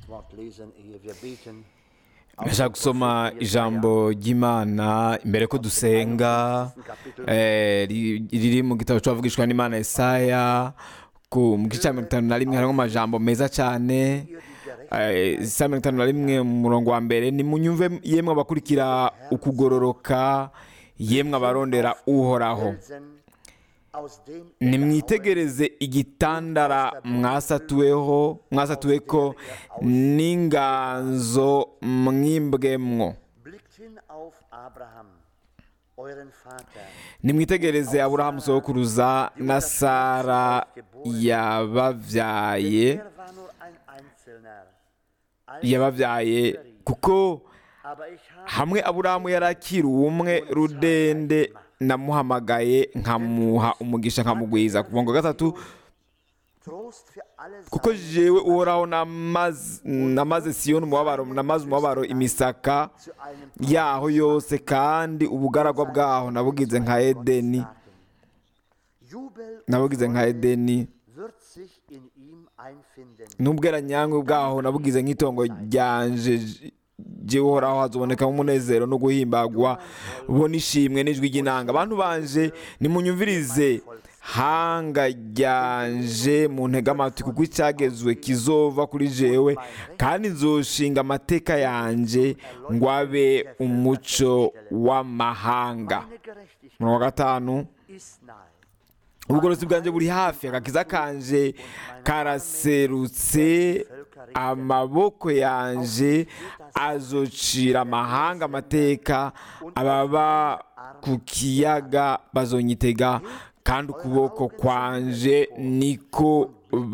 Wort lesen, ehe wir beten. ndashaka gusoma ijambo ry'imana imbere ko dusenga eh, ri- riri mu gitabo cy'abavugishwa n'imana Yesaya ku mu gice cya mirongo itanu na rimwe harimo amajambo meza cyane Eh, isa mirongo itanu na rimwe mu murongo wa mbere nimunyumve yemwe abakurikira ukugororoka yemwe abarondera uhoraho Felsen, aus dem nimwitegereze igitandara mwasatuweho mwasatuweko n'inganzo mwimbwemwo blickt hin auf Abraham, euren Vater. nimwitegereze aburahamu sokuruza na sara yababyaye Er war nur ein Einzelner. Als yababyaye kuko aber ich habe hamwe aburahamu yari akiri umwe rudende namuhamagaye nkamuha umugisha nkamugwiza ku murongo wa gatatu Trost für alle kuko jewe uhoraho namaze namaze siyoni umubabaro namaze umubabaro imisaka zu einem yaho yose kandi ubugaragwa bwaho nabugize nka edeni Tagen. Jubel und nabugize nka Freude edeni wird sich in ihm einfinden. n'ubweranyangwe bwaho nabugize nk'itongo ryanje jewe uhoraho hazobonekamo umunezero no guhimbagwa bo n'ishimwe n'ijwi ry'inanga abantu banje nimunyumvirize hanga ryanje mu ntege amatwi kuko icyagezwe kizova kuri jewe kandi nzoshinga amateka yanje ngo abe umuco w'amahanga Meine Gerechtigkeit umurongo wa gatanu ist nahe. ubugorozi bwanjye buri hafi agakiza kanje karaserutse amaboko yanje azocira amahanga amateka ababa ku kiyaga bazonyitega kandi ukuboko kwanje niko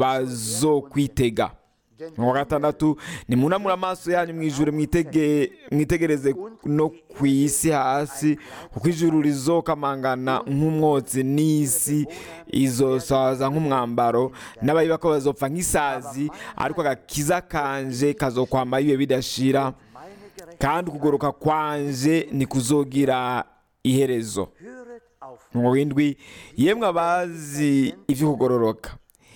bazokwitega mu wa gatandatu nimunamure amaso yanyu mu ijuru mwitege- mwitegereze no ku isi hasi kuko ijuru rizokamangana nk'umwotsi n'isi izosaza nk'umwambaro n'abayiba ko bazopfa nk'isazi ariko agakiza kanje kazokwama ibihe bidashira Meine Gerechtigkeit kandi ukugoroka kwanje ntikuzogira iherezo höret auf. mu w'indwi yemwe abazi ibyo kugororoka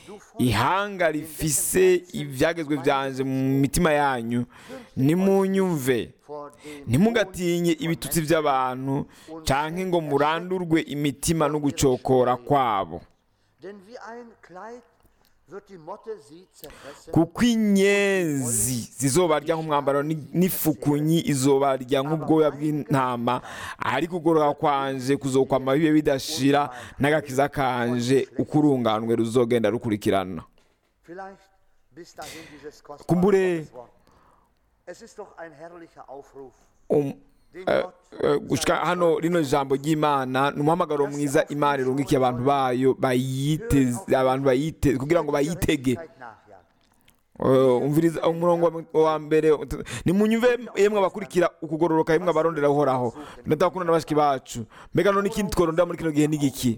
ihanga rifise ibyagezwe byanje mu mitima yanyu nimunyumve vor dem ntimugatinye ibitutsi by'abantu canke ngo murandurwe imitima no gucokora kwabo Denn wie ein Kleid wird die Motte sie zerfressen. kuko inyenzi zizobarya nk'umwambaro ni- n'ifukunyi izobarya nk'ubwoya bw'intama ariko ukugoroka kwanje kuzokwama bibe bidashira n'agakiza kanje uko urunganwe ruzogenda rukurikirana Vielleicht bis dahin dieses kostbare Kumbure. Gotteswort. Es ist doch ein herrlicher Aufruf, Um- den eh, Gott eh, gushika hano rino jambo ry'imana ni umuhamagaro mwiza imana irungikiye abantu bayo bayiteze abantu bayite kugira ngo bayitege Gerechtigkeit nachjagen. Eh, umviriza umurongo wa- wa mbere nimunyumve yemwe abakurikira ukugororoka yemwe abarondera uhoraho ndadakunda na bashiki bacu mbega none ikindi tworondera muri kino gihe ni igiki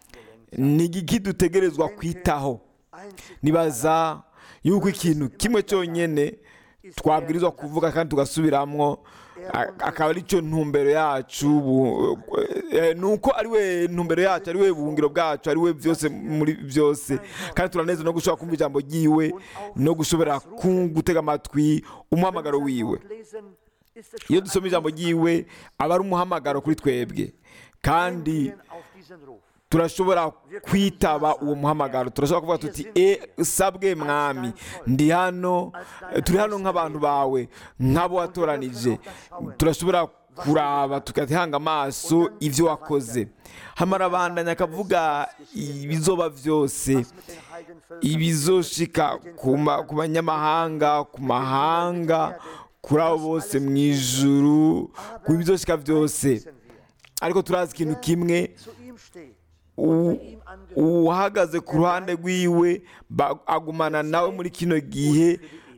ni igiki dutegerezwa kwitaho Einzig nibaza yuko ikintu kimwe cyonyine twabwirizwa kuvuga kandi tugasubiramwo a- akaba ari cyo ntumbero yacu bu- eh, ni uko ari we ntumbero yacu ari we buhungiro bwacu ari we byose muri byose kandi turaneze no gushobora kumva ijambo ryiwe no gushobora ku- gutega amatwi umuhamagaro wiwe lesen, ist es iyo schon dusoma ijambo ryiwe aba ari umuhamagaro kuri twebwe kandi eingehen auf diesen Ruf. turashobora kwitaba uwo muhamagaro turashobora kuvuga tuti e sabwe mwami ndi hano turi hano nk'abantu bawe nk'abo watoranije turashobora kuraba tugatihanga amaso ibyo wakoze hamara abandanya akavuga ibizoba byose Mit den Heidenvölkern ibizoshika ku ma- ku banyamahanga ku mahanga kuri abo bose mu ijuru ku bizoshika byose wissen wir, ariko turazi ikintu kimwe zu ihm steht. u- uhagaze ku ruhande rwiwe ba- agumana nawe muri kino gihe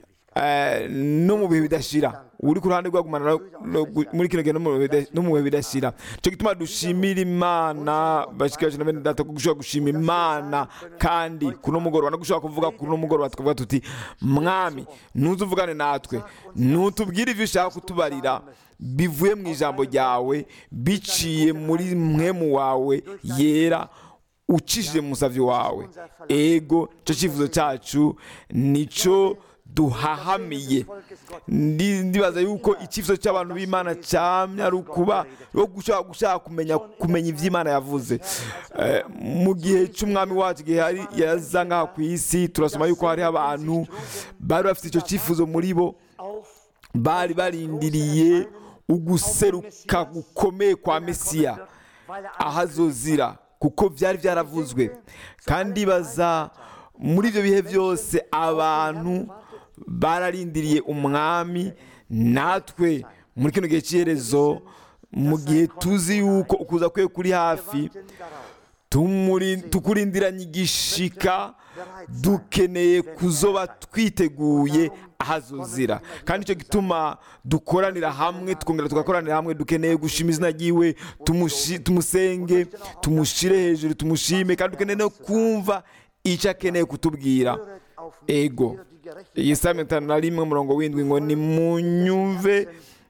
eh, no mu bihe bidashira uri ku ruhande rwe agumana nawe no gu- muri kino gihe no mu bihe bida- no mu bihe bidashira cyo gituma dushimira imana bashikaje na bene data ko gushobora gushima imana kandi kuno mugoroba no gushobora kuvuga kuno mugoroba tukavuga tuti mwami ntuzuvugane natwe ntutubwire ibyo ushaka kutubarira bivuye mu ijambo ryawe biciye muri mwemu wawe yera ucishije mu musavyi wawe ego cyo cyifuzo cyacu nicyo duhahamiye Ndi- ndibaza yuko icyifuzo cy'abantu b'imana cyamye ari ukuba yo gushaka gushaka kumenya kumenya ibyo imana yavuze Eh, mu gihe cy'umwami wacu igihe yari yaza ngaha ku isi turasoma yuko hariho abantu bari bafite icyo cyifuzo muri bo bari barindiriye uguseruka gukomeye kwa mesiya aho azozira kuko byari byaravuzwe kandi baza muri ibyo bihe byose abantu bararindiriye umwami natwe muri kino gihe cy'iherezo mu gihe tuzi yuko ukuza kwe kuri hafi tumuri- tukurindiranye igishika dukeneye kuzoba twiteguye ahazuzira kandi icyo gituma dukoranira hamwe tukongera tugakoranira hamwe dukeneye gushima izina ryiwe tumushi- tumusenge tumushyire hejuru tumushime kandi dukeneye no kumva icyo akeneye kutubwira ego iyi saa mirongo itanu na rimwe umurongo w'indwi ngo ni mu nyumve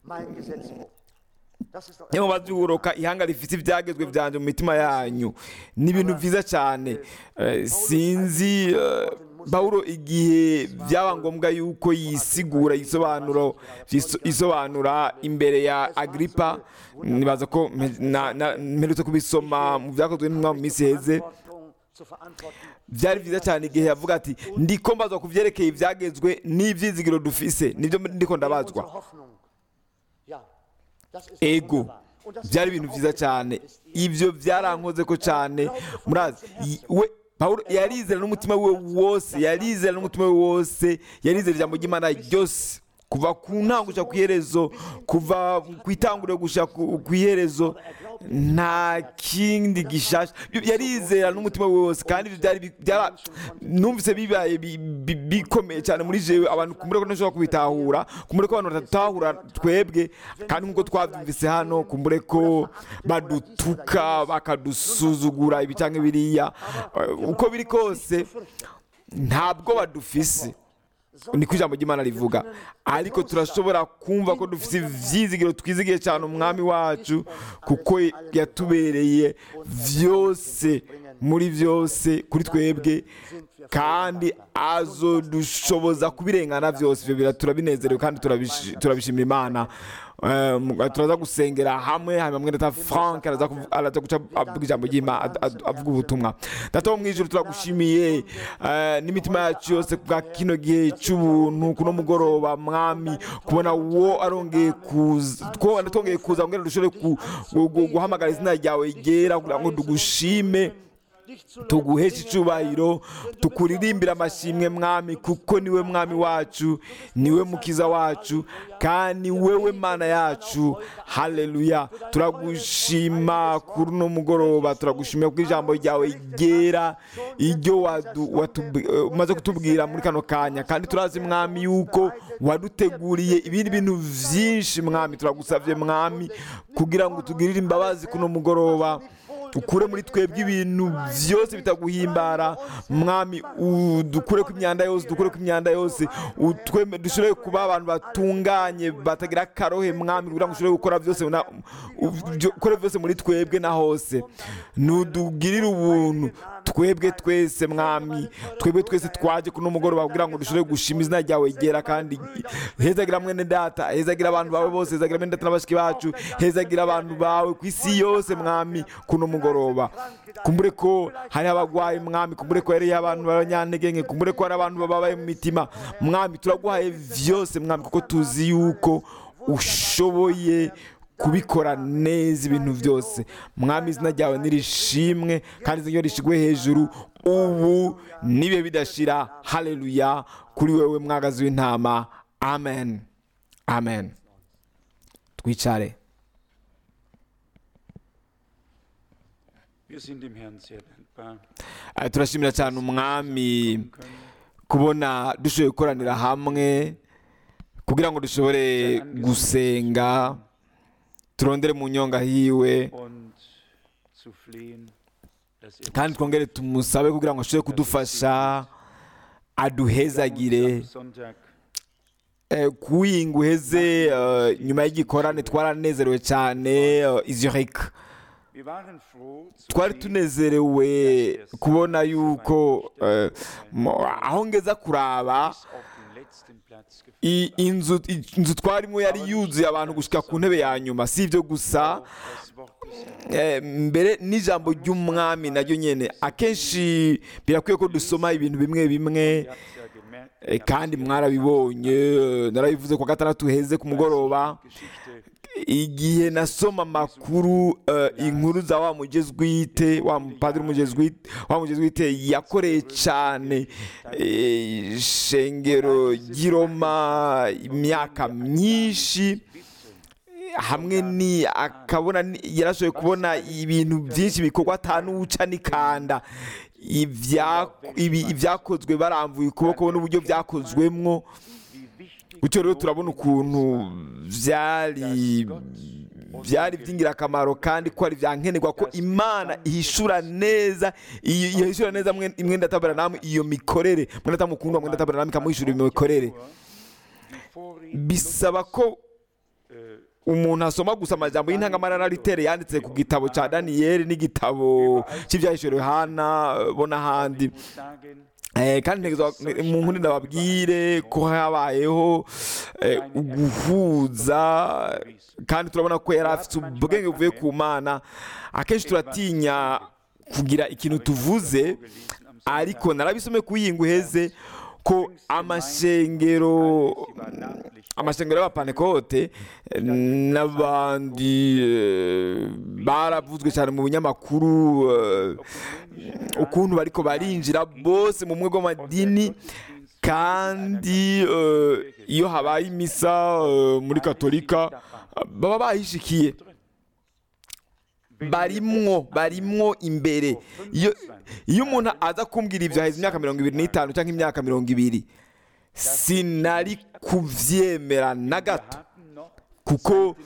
niyo babyuroka ihanga rifite ibyagezwe byanjye mu mitima yanyu ni ibintu byiza cyane Eh, sinzi eh, pawulo igihe byaba ngombwa yuko yisigura isobanuro yiso- isobanura imbere ya agripa nibaza ko mpe- na- na- mperutse kubisoma mu byakozwe n'intumwa mu minsi heze byari byiza cyane igihe yavuga ati ndiko mbazwa ku byerekeye ibyagezwe n'ibyizigiro dufise nibyo ndiko ndabazwa ego byari ibintu byiza cyane ibyo byarankoze ko cyane murazi y- we pawulo yarizera n'umutima we wose yarizera n'umutima we wose yarizera ijambo ry'imana ryose kuva ku ntango gushaka ku iherezo kuva ku itanguriro gushaka ku ku iherezo nta kindi gishasha yarizera n'umutima we wose kandi ibyo byari bi- byara numvise bibaye bi- bi- bikomeye cyane muri jewe abantu kumbure ko ntashobora kubitahura kumbure ko abantu batatahura twebwe kandi nk'uko twabyumvise hano kumbure ko badutuka bakadusuzugura ibi cyangwa biriya Eh, uko biri kose ntabwo badufise niko ijambo ry'imana rivuga ariko turashobora kumva ko dufite ibyizigiro twizigiye cyane umwami wacu kuko yatubereye byose muri byose kuri twebwe kandi azodushoboza kubirengana byose ibyo bira- turabinezerewe kandi turabishi- turabishimira imana Eh, mu- turaza gusengera hamwe hanyuma mwene ta frank araza kuvu- araza guca avuga ijambo ry'imana ad- ad- avuga ubutumwa data wo mu ijuru turagushimiye eh, n'imitima yacu yose bwa kino gihe cy'ubuntu kuno mugoroba mwami kubona wo arongeye kuza ko twongeye kuza ngo dushobore ku- gu- gu- guhamagara izina ryawe ryera kugira ngo tugushime tuguheshe icyubahiro tukuririmbira amashimwe mwami kuko niwe mwami wacu niwe mukiza wacu kandi wewe mana yacu haleluya turagushima kuri uno mugoroba turagushimira kuko ijambo ryawe ryera iryo wadu- watub- eh, umaze kutubwira muri kano kanya kandi turazi mwami yuko waduteguriye ibindi bintu byinshi mwami turagusabye mwami kugira ngo tugirire imbabazi kuno mugoroba ukure muri twebwe ibintu byose bitaguhimbara mwami dukure ku imyanda yose dukure ku imyanda yose utweme- dushobore kuba abantu batunganye batagira akarohe mwami kugira ngo ushobore gukora byose na- u- byo- ukore byose muri twebwe na hose ntudugirire ubuntu twebwe twese mwami twebwe twese twaje kuno mugoroba kugira ngo dushobore gushima izina ryawe ryera kandi hezagira mwene data hezagira abantu bawe bose hezagira mwene data n'abashiki bacu hezagira abantu bawe ku isi yose mwami kuno mugoroba kumbure ko hari abagwayi mwami kumbure ko hariyo abantu b'abanyantege nke kumbure ko hari abantu bababaye mu mitima mwami turaguhaye byose mwami kuko tuzi yuko ushoboye kubikora neza ibintu byose mwami izina ryawe nirishimwe kandi izina ryawe rishigwe hejuru ubu nibe bidashira haleluya kuri wewe mwagazi w'intama amen amen twicare Wir sind dem Herrn sehr dankbar. Eh, turashimira cyane umwami kubona dushoboye gukoranira hamwe kugira ngo dushobore gusenga turondere mu nyonga hiwe und zu flehen, dass er kandi twongere tumusabe kugira ngo ashobore kudufasha aduhezagire Sonntag Eh, kuwinga uheze eh, nyuma y'igikorane twaranezerewe cyane eh, i Zurich wir waren froh zu twari sehen, tunezerewe kubona yuko eh, mo- aho ngeza kuraba bis auf den letzten Platz gefüllt i- inzu inzu twarimo yari yuzuye abantu gushika ku ntebe ya nyuma si ibyo gusa das Wort des Herrn. Eh, mbere n'ijambo ry'umwami naryo nyene akenshi birakwiye ko dusoma ibintu bimwe bimwe Ihr habt's ja gemerkt, eh, kandi mwarabibonye eh, narabivuze ku gatandatu heze ku mugoroba Geschichte igihe nasoma amakuru eh, inkuru za wa mugezwite wa mupadiri umugezwite wa mugezwite yakoreye cyane eh, shengero ry'iroma imyaka myinshi hamwe ni akabona ni- yarashoboye kubona ibintu byinshi bikorwa atanuca n'ikanda Ibya- ibi- ibyakozwe barambuye ukuboko n'uburyo byakozwemwo gutyo rero turabona ukuntu byari byari by'ingirakamaro kandi ko ari byankenerwa ko imana ihishura neza iyo iyo ihishura neza mwe- mwenda tabara namwe iyo mikorere mwenda tamukundwa mwenda tabara namwe ikamuhishura iyo mikorere bisaba ko umuntu asoma gusa amajambo y'intangamara ritere yanditse ku gitabo cya daniyeli n'igitabo cy'ibyahishuriwe hana bo n'ahandi sagen, Eh, kandi ntegerezwa mu nkuni ndababwire ko habayeho eh, uguhuza kandi turabona ko yari afite ubwenge buvuye ku mana akenshi turatinya kugira ikintu tuvuze ariko narabisome ku yingu uheze ko amashengero amashengero y'abapanekote eh, n'abandi eh, baravuzwe cyane mu binyamakuru eh, ukuntu bariko barinjira bose mu mwego w'amadini kandi eh, iyo habaye imisa eh, muri katolika baba bahishikiye barimwo barimwo imbere iyo iyo umuntu aza kumbwira ibyo haheze imyaka mirongo ibiri n'itanu cyangwa imyaka mirongo ibiri sinari kuvyemera na gato hatten noch kuko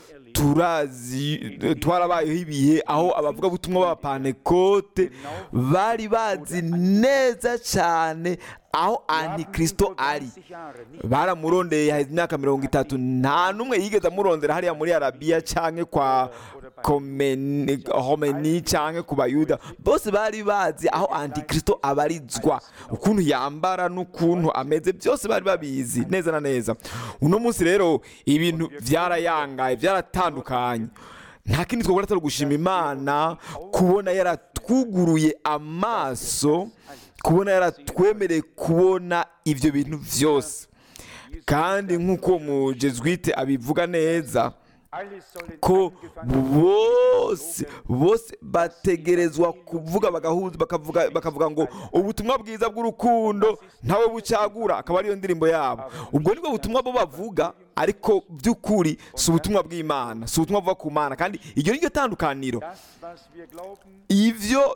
turazi twarabayeho ibihe aho abavugabutumwa b'abapanekote bari bazi neza cyane aho antikristo ari 20 Jahre nicht baramurondeye haheze imyaka mirongo itatu nta n'umwe yigeze amurondera hariya muri arabiya cyangwa kwa Komeni- homeni cyangwa ku bayuda bose bari bazi aho antikristo abarizwa ukuntu yambara n'ukuntu ameze byose bari babizi neza na neza uno munsi rero ibintu byarayangaye byaratandukanye nta kindi twakora atari gushima imana kubona yaratwuguruye amaso kubona yaratwemereye kubona ibyo bintu byose kandi nk'uko umujezwite abivuga neza alles sollen ko angefangen bose bose bategerezwa kuvuga bagahuza bakavuga bakavuga ngo ubutumwa bwiza bw'urukundo ntawe bucagura akaba ariyo ndirimbo yabo ubwo nibwo butumwa bo bavuga ariko by'ukuri si ubutumwa bw'imana si ubutumwa buva ku mana kandi iryo ni ryo tandukaniro das was wir glauben ibyo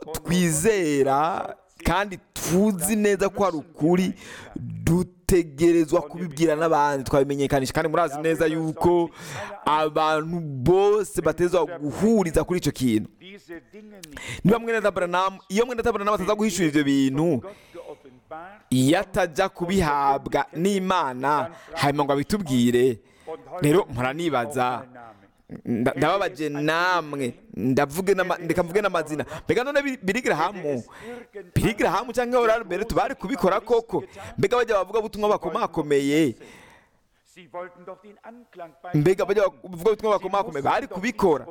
twizera kandi tuzi neza ko ari ukuri dutegerezwa kubibwira n'abandi twabimenyekanisha kandi murazi neza yuko abantu bose batezwa guhuriza kuri icyo kintu diese Dinge nicht niba mwene tabaranamu iyo mwene tabaranamu ataza guhishura ibyo bintu Gott geoffenbart iyo atajya kubihabwa n'imana hanyuma ngo abitubwire rero mpora nibaza nda- ndababaje namwe ndavuge n'ama- ndeka mvuge n'amazina mbega none Bi- birigirahamu birigirahamu cyangwa orari mbere tubari kubikora koko mbega bajya bavuga butumwa bakomakomeye Sie wollten doch den Anklang bei mbega bajya bavuga butumwa bakomakomeye bari kubikora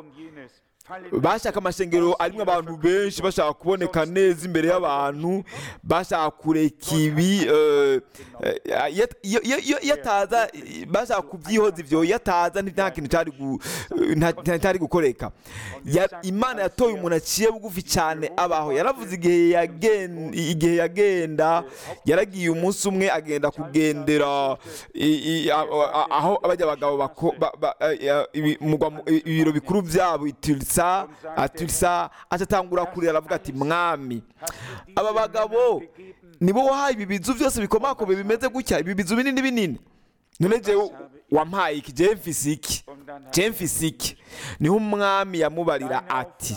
bashaka amashengero arimo abantu benshi bashaka kuboneka neza imbere y'abantu bashaka kureka ibi eh, eh, iyo- iyo- iyo iyo- iyo ataza eh, bashaka kubyihoza ibyo iyo ataza nta kintu cyari gu- nta- nta- cyari gukoreka Ya- imana yatoye umuntu aciye bugufi cyane abaho yaravuze igihe yagen- igihe yagenda yaragiye umunsi umwe agenda kugendera i- i- a- a- aho abajya abagabo bako- ba- ba- eh, ibi- mugwa mu- ibiro bikuru byabo itirisa atirisa atatangura kurira aravuga ati mwami aba bagabo nibo wahaye ibi bizu byose bikomakomeye bimeze gutya ibi bizu binini binini none jewe wampaye iki jewe mfise iki jewe mfise iki niho umwami yamubarira ati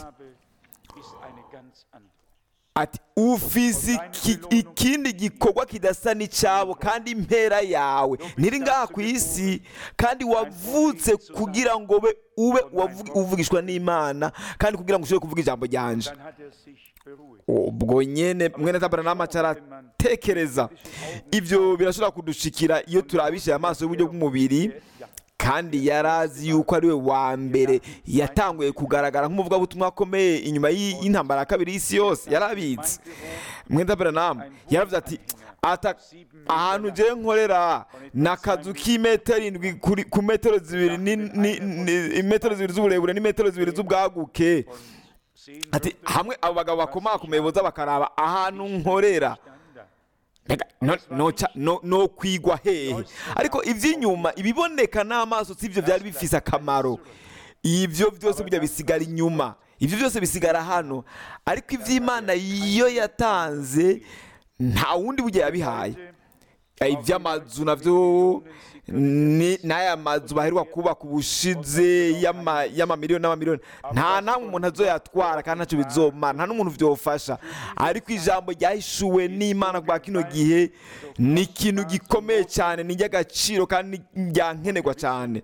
ati ufise iki- ikindi gikorwa kidasa n'icyabo kandi impera yawe ntiri ngaha ku isi kandi wavutse kugira ngo ube ube wavu- uvugishwa n'imana kandi kugira ngo ushobore kuvuga ijambo ryanje ubwo nyene mwene tabaranama aratekereza ibyo birashobora kudushikira iyo turabishe amaso y'uburyo bw'umubiri kandi yari azi yuko ari we wa mbere yatanguye kugaragara nk'umuvugabutumwa akomeye inyuma y'i- y'intambara ya kabiri y'isi yose yari abizi mwene tabaranama yaravuze ati ata ahantu ngiye nkorera ni akazu k'imetero indwi kuri- ku metero zibiri ni- ni- ni- imetero zibiri z'uburebure n'imetero zibiri z'ubwaguke ati hamwe abo bagabo bakomakomeye boza bakaraba ahantu nkorera Mbega, no- noca- no no kwigwa hehe ariko iby'inyuma ibiboneka n'amaso si byo byari bifise akamaro ibyo byose burya bisigara inyuma ibyo byose bisigara hano ariko iby'imana iyo yatanze nta wundi burya yabihaye Eh, iby'amazu nabyo ni- n'aya mazu baheruka kubaka ubushize y'ama- y'amamiliyoni n'amamiliyoni nta namwe umuntu azoyatwara kandi ntacyo bizomara nta n'umuntu byofasha ariko ijambo ryahishuwe n'imana kwa kino gihe ni ikintu gikomeye cyane ni iry'agaciro kandi ni ryankenerwa cyane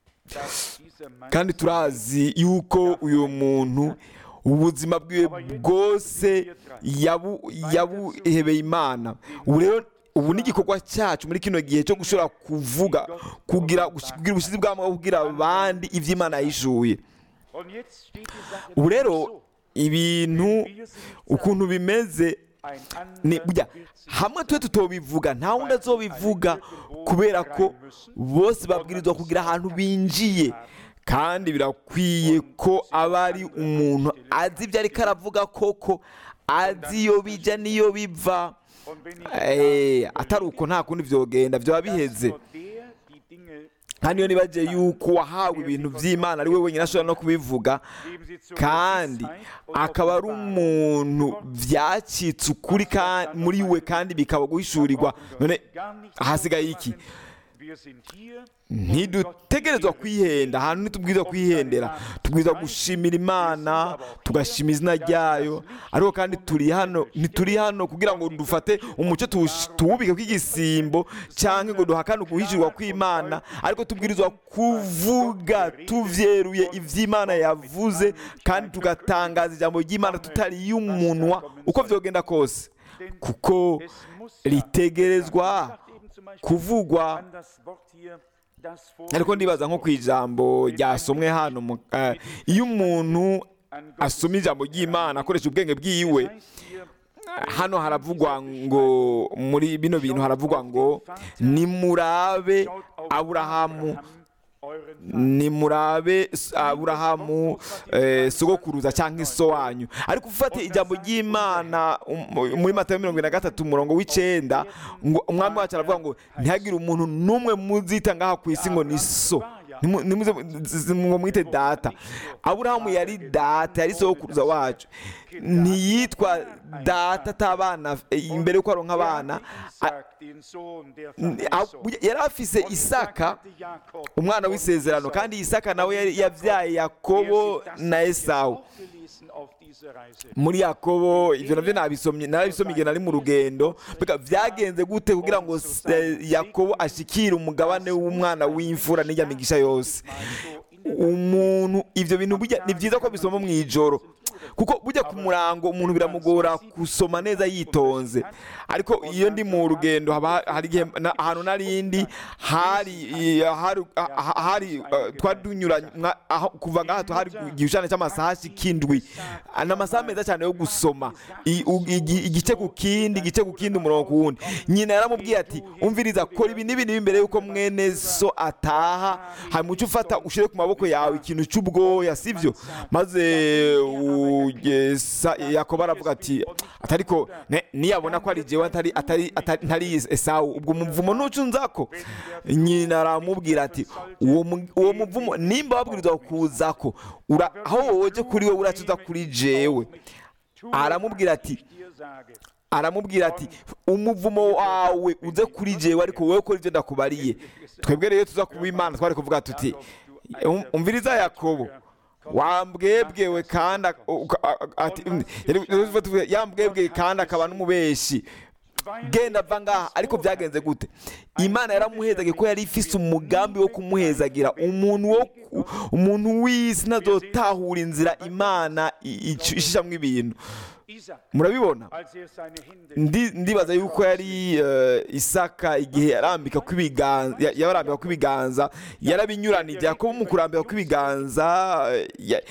kandi turazi yuko uyu muntu ubuzima bwiwe bwose yabu- yabuhebeye imana ubu rero ubu ni igikorwa cyacu muri kino gihe cyo gushobora kuvuga kugira kugira ubushizi bw'amaboko kubwira abandi iby'imana yishuye ubu rero ibintu ukuntu bimeze ni burya hamwe twe tutobivuga nta wundi azobivuga kubera ko bose babwirizwa kugira ahantu binjiye kandi birakwiye ko aba ari umuntu azi ibyo ariko aravuga koko azi iyo bijya n'iyo biva Eh, atari uko nta kundi byogenda byaba biheze kandi iyo nibagiye yuko wahawe ibintu by'imana ari we wenyine ashobora no kubivuga kandi akaba ari umuntu byacitse ukuri ka- muri we kandi bikaba guhishurirwa none hasigaye iki ntidutegerezwa kwihenda ahantu ntitubwirizwa kwihendera tubwirizwa gushimira imana tugashima izina ryayo ariko kandi turi hano ntituri hano kugira ngo dufate umucyo tuwush- tuwubike kw'igisimbo cyangwa ngo duhakane uguhishurwa kw'imana ariko tubwirizwa kuvuga tuvyeruye ivy'imana yavuze kandi tugatangaza ijambo ry'imana tutariye umunwa uko vyogenda kose kuko ritegerezwa kuvugwa ariko ndibaza nko ku ijambo ryasomwe hano mu- eh, iyo umuntu asoma ijambo ry'imana akoresha ubwenge bwiwe hano haravugwa ngo muri bino bintu haravugwa ngo nimurabe aburahamu nimurabe s- aburahamu eh, sogokuruza cyangwa iso wanyu ariko ufate ijambo ry'imana um- muri matayo mirongo ine na gatatu umurongo w'icenda ngo umwami wacu aravuga ngo ntihagire umuntu n'umwe muzita ngaha ku isi ngo ni so Nimu- nimuze z- ngo mwite data aburahamu yari data yari sogokuruza wacu ntiyitwa data atabana eh, imbere yuko aronka abana a- a- yari afise isaka umwana w'isezerano kandi isaka nawe yari yabyaye yakobo na esawu muri yakobo ibyo nabyo nabisomye narabisomye igihe nari mu rugendo mbega byagenze gute kugira ngo se- yakobo ashikire umugabane w'umwana w'imfura n'ijya migisha yose umuntu ibyo bintu burya ni byiza ko bisoma mu ijoro kuko bujya ku murango umuntu biramugora gusoma neza yitonze ariko iyo ndi mu rugendo haba ha- hari igihe na- ahantu narindi hari i- hari ha- hari eh, twari tunyuranye mwa- aho- kuva ngaha tu- hari igishushanyo cy'amasaha kindwi ni amasaha meza cyane yo gusoma I- u- igi- igice ku kindi igice ku kindi umurongo ku wundi nyina yaramubwiye ati umviriza kora ibi n'ibi n'ibi mbere yuko mwene so ataha hanyuma uce ufata ushyire ku maboko yawe ikintu cy'ubwoya sibyo maze ugesa yakobo aravuga ati atariko ne- niyabona ko ari jewe atari atari atari ntari esawu ubwo umuvumo nucu nzako nyina aramubwira ati uwo mu- uwo muvumo nimba wabwirizwa kuzako ura aho woje kuri wowe uracuza kuri jewe aramubwira ati aramubwira ati umuvumo wawe uze kuri jewe ariko wowe ukora ibyo ndakubariye twebwe rero tuza kuba imana twari kuvuga tuti "Um- umviriza yakobo wambwebwewe kandi ak- uka- a- ati yambwebwe kandi akaba n'umubeshi genda va ngaha ariko byagenze gute imana yaramuhezaga ko yari ifise umugambi wo kumuhezagira umuntu wo ku- umuntu w'isi ntazotahura inzira imana i- ic- ishishamwo ibintu Isaac, murabibona als er seine Hände Ndi- ndibaza yuko yari eh, isaka igihe yarambika kw'ibiganza ya- yarambika kw'ibiganza yarabinyuranije yakobo mu kurambika kw'ibiganza eh, ya-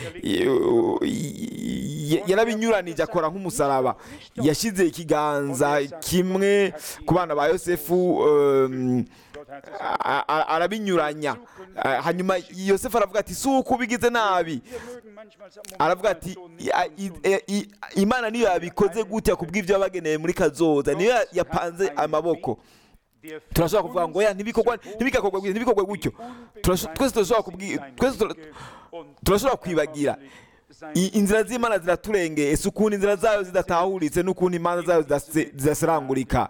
ya- yarabinyuranije akora nk'umusaraba yashyize ikiganza kimwe ku bana ba yosefu em, Gott hat es a- a- arabinyuranya Eh, hanyuma yosefu aravuga ati si uko ubigize nabi Wir mögen manchmal sagen, Moment aravuga mal, ati so nicht, "Ya- so i- nicht." e- i- imana niyo yabikoze gutya kubw'ibyo yabageneye muri kazoza niyo ya- yapanze amaboko Der turashobora kuvuga ngo ya ntibikorwa ntibigakorwe gutya ntibikorwe gutyo Turasho- twese turashobora kubwira twese tura- turashobora kwibagira I- inzira z'imana ziraturengeye si ukuntu inzira zayo zidatahuritse n'ukuntu imanza zayo zidase- zidaserangurika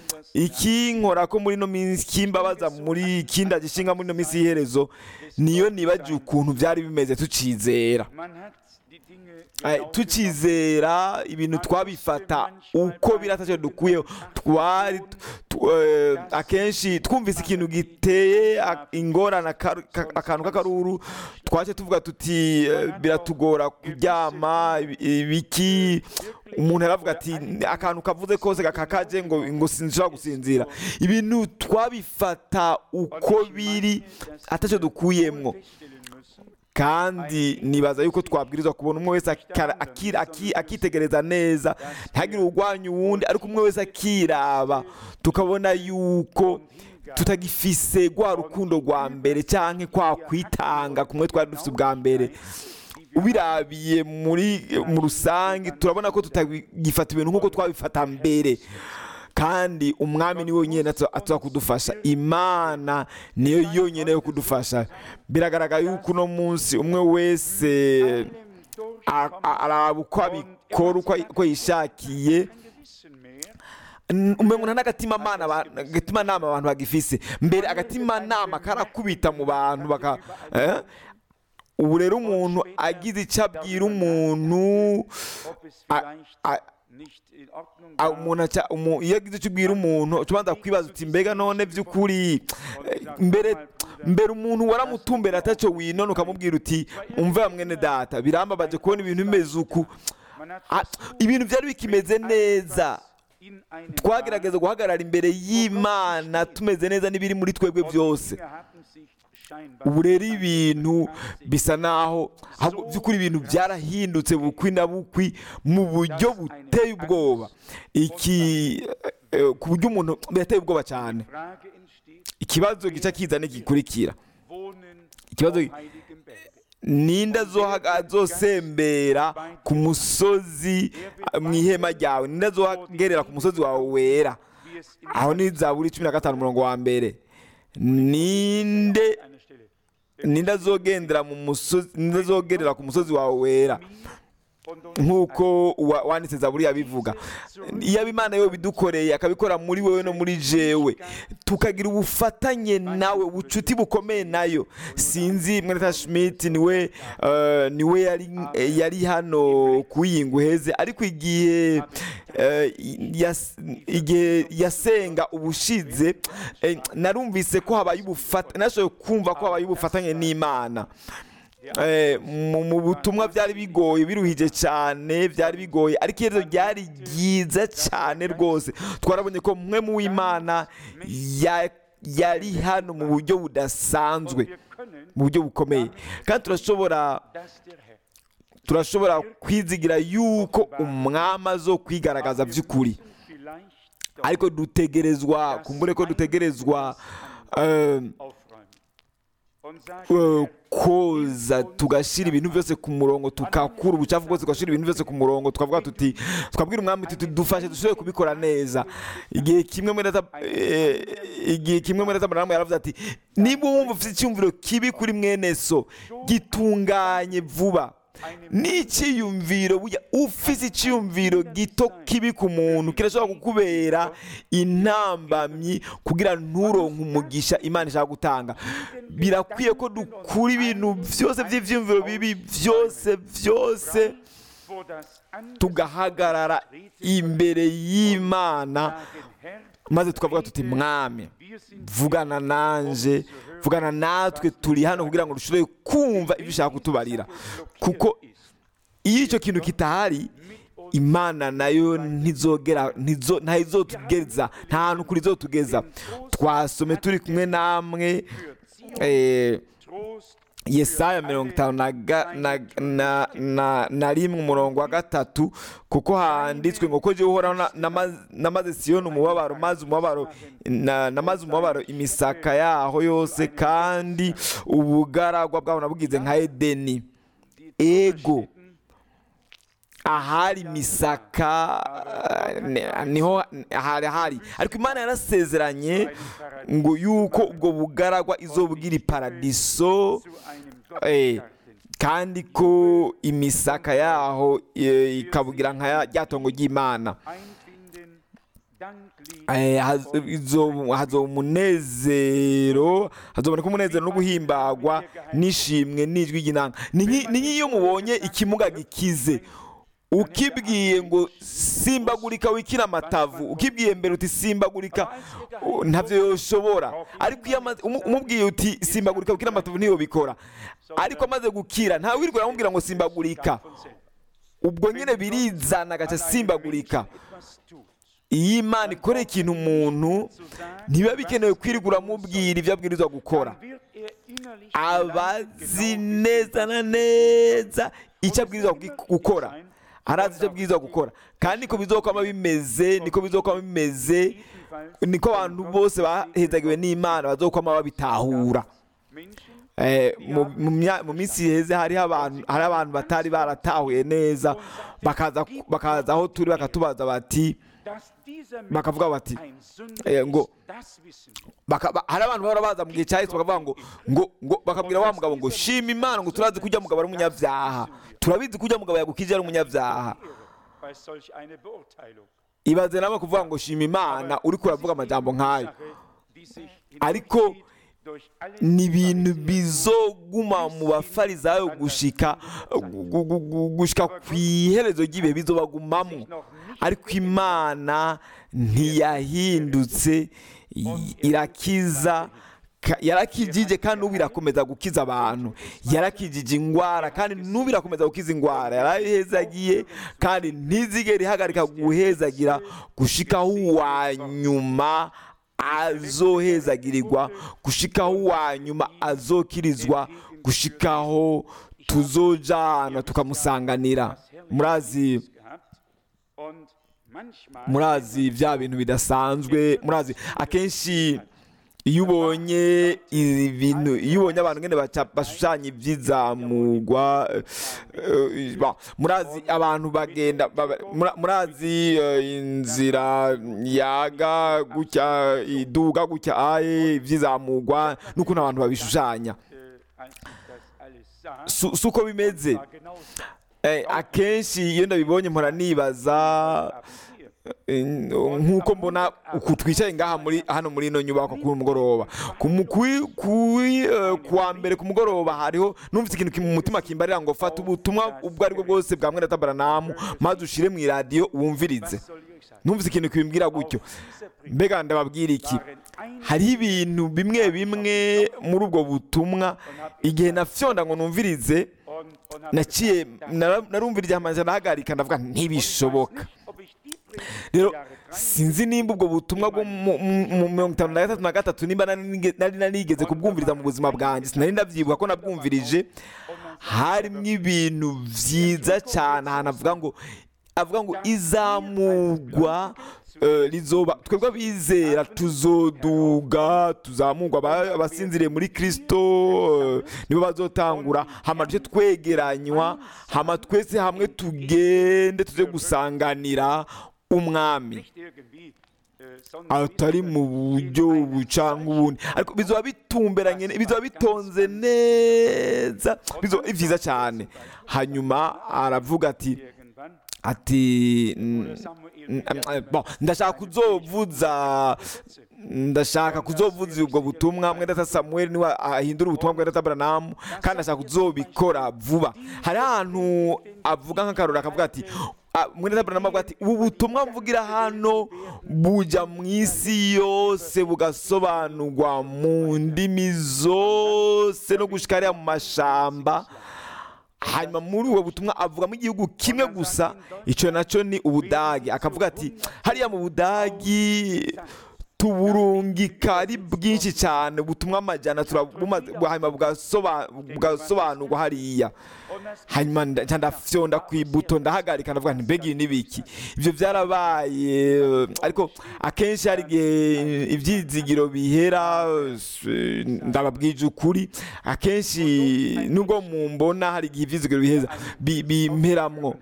ikinkora ko muri ino minsi kimbabaza muri kinda gishinga muri ino minsi y'iherezo niyo nibagiwe ukuntu byari bimeze tucizera Man hat die Dinge Eh, genau tukizera ibintu twabifata uko biri atacyo dukuyeho twari tu- eh, akenshi twumvise ikintu giteye a- ingorane akaru- ka- akantu k'akaruru twace tuvuga tuti eh, biratugora kuryama ibi- ibiki umuntu aravuga ati akantu kavuze kose gakakaje ngo ngo sinshobora gusinzira ibintu twabifata uko biri atacyo dukuyemwo feststellen müssen, kandi nibaza yuko twabwirizwa kubona umwe wese akara- aki- aki- akitegereza neza ntihagire urwanya uwundi ariko umwe wese akiraba tukabona yuko tutagifise rwa rukundo rwa mbere cyangwa kwa kwitanga kumwe twari dufite ubwa mbere ubirabiye muri mu rusange turabona ko tutagifata ibintu nk'uko twabifata mbere kandi umwami ni wenyine atuza kudufasha imana niyo yonyine yo kudufasha biragaragara yuko uno munsi umwe wese einem a- durchkommen, a- araba uko abikora uko uko yishakiye kein Gewissen mehr, N- umengo nta n'agatima mana aba- agatima nama abantu bagifise mbere agatima nama karakubita mu bantu baka eh? ubu rero umuntu agize icyo abwira umuntu ob es a- vielleicht a- nicht in Ordnung a- war. umuntu aca- umu- iyo agize icyo ubwira umuntu uca ubanza kwibaza uti mbega none by'ukuri eh, mbere mbere umuntu waramutumbera atacyo winona ukamubwira uti umve mwene data birambabaje kubona ibintu bimeze uku Man hat Ah, versucht, ibintu byari bikimeze neza in einem twagerageza guhagarara imbere y'imana tumeze neza n'ibiri muri twebwe byose Dinge hatten sich scheinbar ubu rero ibintu bisa naho ahubwo by'ukuri ibintu byarahindutse bukwi na bukwi mu buryo buteye ubwoba iki eh, ku buryo umuntu birateye ubwoba cyane Frage entsteht, ikibazo gica kiza n'igikurikira wohnen Ikibazo- auf heiligen Bergen. ninde azohaga- azosembera ku musozi eh, mu ihema ryawe ninde azohagerera ku musozi wawe wera Wie es in aho ni zaburi cumi na gatanu umurongo wa mbere ninde einer Stelle ninde azogendera mu musozi ninde azogerera ku musozi wawe wera und uns nk'uko wa- wanditse zaburi yabivuga iyo imana yo bidukoreye akabikora muri wowe no muri jewe tukagira ubufatanye nawe ubucuti bukomeye nayo sinzi mweneta schmidt niwe eh, niwe yari yari hano kuyinga uheze ariko igihe eh, yas- igihe yasenga ubushize eh, narumvise ko habaye ubufata nashoboye kumva ko habaye ubufatanye n'imana Eh, mu mu butumwa byari bigoye biruhije cyane byari bigoye ariko iherezo ryari ryiza cyane rwose twarabonye ko mwe mu w'imana ya- yari hano mu buryo budasanzwe wir können, mu buryo bukomeye kandi turashobora dass der Herr turashobora kwizigira yuko umwami azo kwigaragaza by'ukuri vielleicht doch ariko dutegerezwa kumbure ko dutegerezwa eh, aufräumen und sagen, eh, koza tugashyira ibintu byose ku murongo tukakura ubucafu bwose tugashyira ibintu byose ku murongo tukavuga tuti twabwira umwami tuti dufashe dushobore kubikora neza igihe kimwe muri data eh, igihe kimwe muri data muramu yaravuze ati niba wumva ufite icyumviro kibi kuri mwene so gitunganye vuba n'icyiyumviro burya ufite icyiyumviro gito kibi ku muntu kirashobora kukubera intambamyi kugira nturonke umugisha imana ishaka gutanga birakwiye ko dukura ibintu byose by'ibyiyumviro bibi byose byose wo das Angesicht tugahagarara imbere y'imana maze tukavuga tuti mwami vugana nanje vugana natwe turi hano kugira ngo dushobore kumva ibyo ushaka kutubarira kuko iyo icyo kintu kitahari imana nayo ntizogera ntizo- ntayizotugeza nta hantu kuri izotugeza twasome turi kumwe namwe eh, Trost yesaya mirongo itanu na ga- na- na- na- na rimwe umurongo wa gatatu kuko handitswe ngo ko jyewe uhoraho na- namaze- namaze siyoni umubabaro maze umubabaro na- namaze umubabaro imisaka yaho yose kandi ubugaragwa bwabo nabugize nka edeni ego ahari misaka eh, ni- niho hari hari ariko imana yarasezeranye ngo yuko ubwo bugaragwa izobwira iparadiso zu einem eh, Gottesgarten. kandi ko imisaka yaho eh, ikabugira nka ya- rya tongo ry'imana Einfinden, Danklied, Eh, haz- izo- hazoba umunezero hazoboneka umunezero no guhimbagwa n'ishimwe n'ijwi ry'inanga ni nk'i- ni nk'iyo mubonye ikimuga gikize ukibwiye ngo simbagurika wikina amatavu ukibwiye mbere uti simbagurika u- ntabyo yoshobora ariko iyo amaze- umu- umubwiye uti simbagurika wikina amatavu ntiyobikora ariko amaze gukira ntawe wirirwa aramubwira ngo simbagurika von selbst. ubwo nyine birizana agaca simbagurika Etwas tut. iyo imana ikoreye ikintu umuntu ntibiba bikenewe kwirirwa uramubwira ibyo abwirizwa gukora Dann wird er innerlich abazi genau neza na neza icyo abwirizwa gu- gukora arazi icyo abwirizwa gukora kandi niko bizokwama bimeze niko bizokwama bimeze ebenfalls niko abantu bose bahezagiwe n'imana bazokwama babitahura Menschen, Eh, mu- mu mya- mu minsi iheze hariho abantu hari abantu batari baratahuye neza bakaza bakaza aho turi bakatubaza bati dass dieser Mensch bakavuga bati ein Sünder eh, ngo ist, das wissen wir. baka- ba- hari abantu bahora baza mu gihe cya yesu bakavuga ngo ngo ngo bakabwira wa mugabo ngo shima imana ngo turazi ko ujya mugabo ari umunyabyaha turabizi ko ujya mugabo yagukije ari umunyabyaha Ehre bei solch eine Beurteilung. ibaze nawe kuvuga ngo shima imana uri kuravuga amajambo nk'ayo Sache, die sich Ariko hindurchzieht durch alle ni ibintu Pharisäer bizoguma mu bafarisayo gushika gu- gu- gu- gushika ku iherezo ry'ibihe bizobagumamo ariko imana ntiyahindutse i- irakiza ka- yarakijije kandi n'ubu irakomeza gukiza abantu yarakijije indwara kandi n'ubu irakomeza gukiza indwara yarayihezagiye kandi ntizigere ihagarika guhezagira gushikaho uwa nyuma azohezagirirwa gushikaho uwa nyuma azokirizwa gushikaho tuzojana tukamusanganira murazi gehabt und manchmal murazi bya bintu bidasanzwe murazi akenshi iyo ubonye ibintu iyo ubonye abantu ngene baca- bashushanya iby'izamurwa eh, eh, ba- murazi abantu bagenda baba- mura- murazi eh, inzira yaga gutya iduga gutya aye iby'izamurwa n'ukuntu abantu babishushanya äh, als ich das alles sah, si si uko bimeze war genau so. Eh, akenshi iyo ndabibonye mpora nibaza Haben wir Eh, nk'uko mbona uku twicaye ngaha muri hano muri ino nyubako ku mugoroba ku mu- kuri- kuri, eh, kuwa mbere ku mugoroba hariho numvise ikintu ki- mu mutima kimbarira ngo fata ubutumwa ubwo aribwo bwose bwa mwene tabaranamu maze ushire mu iradiyo wumvirize was soll ich euch sagen? numvise ikintu kibimbwira gutyo Diese Briefe mbega ndababwira iki waren ein hariho ibintu bimwe bimwe muri ubwo butumwa igihe nafyonda ngo numvirize und, und habe naciye gesagt, das nara- narumvira igihe ndahagarika ndavuga ntibishoboka rero sinzi nimba ubwo butumwa bwo mu mu- mu mirongo itanu na gatatu na gatatu nimba nari nige- nari narigeze kubwumviriza mu buzima bwanjye sinari ndabyibuka ko nabwumvirije harimo ibintu byiza cyane ahantu avuga ngo avuga ngo izamurwa eh, rizoba twebwe abizera tuzoduga tuzamurwa aba- abasinziriye muri kristo eh, nibo bazotangura hama duce twegeranywa hama twese hamwe tugende tuze gusanganira umwami nicht irgendwie, äh, sondern atari mu buryo buca nk'ubundi ariko bizoba bitumberanye bizoba bitonze neza bizoba ari byiza cyane hanyuma aravuga ati irgendwann ati mm, Samuel mm, eh, bon, ndashaka kuzovuza ndashaka kuzovuza ubwo butumwa mwene data samuel niwe ahindura ubutumwa bwa data branamu kandi ashaka kuzobikora vuba hari ahantu avuga nk'akarori akavuga ati ah, mwene data branamu avuga ati ubu butumwa mvugira hano buja mu isi yose bugasobanurwa mu ndimi zose no gushika hariya mu mashamba hanyuma muri ubu butumwa avugamo igihugu kimwe gusa icyo nacyo ni ubudagi akavuga ati hariya mu budagi tuburungika ari bwinshi cyane butumwa amajyana turabumaze hanyuma bugasoba- bugasobanurwa hariya hanyuma nda- nca ndafyonda ku ibuto ndahagarika ndavuga nti mbega ibi ni biki ibyo byarabaye eh, ariko akenshi hari igihe ibyizigiro bihera eh, ndababwije ukuri akenshi nubwo mumbona hari igihe ibyizigiro biheza bi- bimperamwo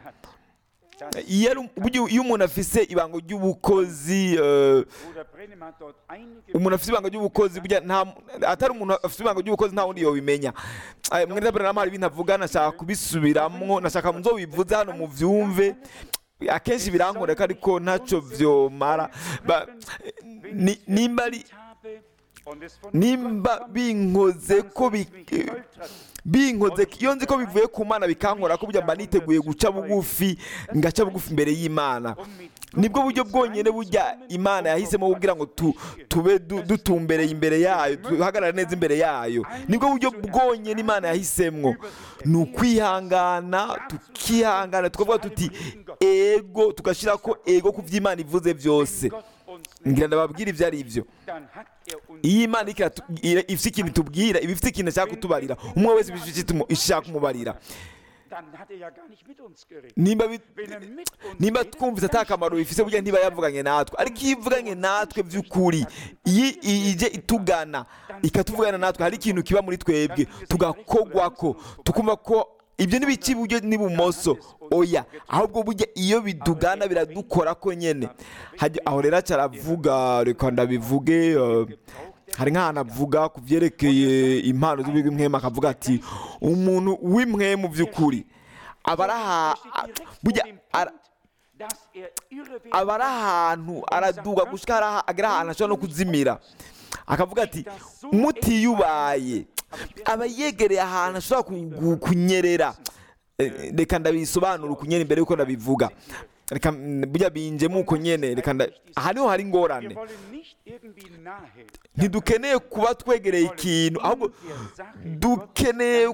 iyo ari- burya iyo umuntu afise ibanga ry'ubukozi eh, Bruder Brennem hat dort einige umuntu afite ibanga ry'ubukozi burya nta atari umuntu afite ibanga ry'ubukozi nta wundi yobimenya Eh, mwene Abraham hari ibintu avuga nashaka kubisubiramwo nashaka muzo bivuze hano mu vyumve akenshi birankoreka ariko ntacyo vyomara Ba- ni- nimba ari habe und es von nimba binkoze ko bi- binkoze iyo nzi ko bivuye ku mana bikankora ko burya mba niteguye guca bugufi ngaca bugufi imbere y'imana nibwo buryo bwonyine burya imana yahisemo kugira ngo tu- tube du- dutumbereye imbere yayo duhagarare neza imbere yayo nibwo buryo bwonyine imana yahisemwo ni ukwihangana tukihangana tukavuga tuti ego tugashyira ko ego ku by'imana ivuze byose Gott uns ngira ndababwira ibyo ari byo dann hat er uns iyo imana iriko iratu- ira- ifite ikintu itubwira iba ifite ikintu ishaka kutubarira umwe wese iba ifite icyo ishaka kumubarira dann hat er ja gar nicht mit uns geredet. nimba bi- Wenn er mit uns nimba redet, twumvise ata kamaro bifise burya ntiba yavuganye natwe ariko iyo ivuganye natwe by'ukuri iyo i- ije itugana ikatuvugana natwe hari ikintu kiba muri twebwe tugakogwako tukumva ko ibyo n'ibiki iburyo n'ibumoso oya ahubwo burya iyo bidugana biradukora ko nyene Hajya- aho rero acaravuga reka ndabivuge eh, hari nk'ahantu avuga ku byerekeye impano z'ubw'imwema akavuga ati umuntu w'imwe mu by'ukuri aba ari aha er steht direkt burya vor dem ara- Punkt, dass er irre werden aba ari ahantu araduga gushika hari aha- agera ahantu ashobora no kuzimira akavuga ati mutiyubaye aba yegereye ahantu ashobora ku- ku- kunyerera Eh, reka ndabisobanura ukunyene imbere yuko ndabivuga reka mm, burya binjemo uko nyene reka nda- aha niho hari ingorane Wir wollen nicht irgendwie nahe ntidukeneye kuba twegereye ikintu ahubwo dukeneye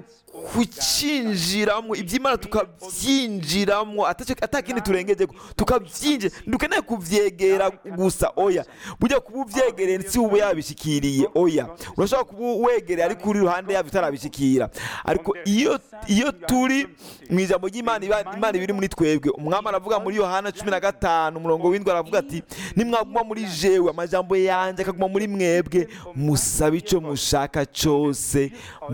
kucinjiramo iby'imana tukabyinjiramo atacyo- atakindi turengeje tukabyinjira dukeneye kubyegera gusa oya burya kuba ubyegereye si uba yabishikiriye oya urashobora kuba wegereye ariko uri iruhande yabyo utarabishikira ariko iyo iyo turi mu ijambo ry'imana iba- imana ibiri muri twebwe umwami aravuga muri yohana cumi na gatanu umurongo w'indwi aravuga ati nimwaguma muri jewe amajambo yanjye akaguma muri mwebwe musabe icyo mushaka cyose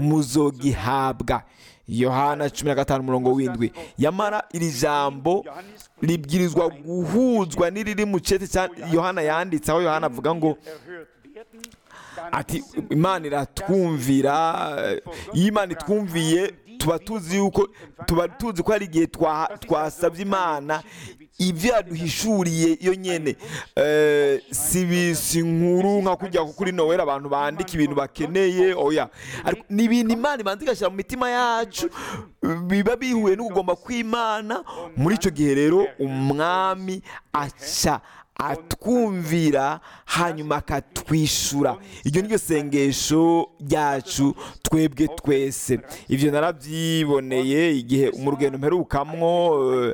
muzogihabwa yohana cumi na gatanu umurongo w'indwi yamara iri jambo ribwirizwa guhuzwa n'iriri mu cete cya yohana yanditse aho yohana avuga ngo erhört werden, dann ati wissen wir, imana iratwumvira iyo imana itwumviye tuba tuzi yuko tuba tuzi ko hari igihe twa- twasabye imana ibyo yaduhishuriye iyo nyene Eh, si bisi inkuru nka kujya kuri nowera abantu bandika ibintu bakeneye oya ariko ni ibintu imana ibanza igashyira mu mitima yacu biba bihuye no kugomba kw'imana muri icyo gihe rero umwami aca atwumvira hanyuma akatwishyura iryo ni ryo sengesho ryacu twebwe twese ibyo narabyiboneye igihe mu rugendo mperukamwo eh,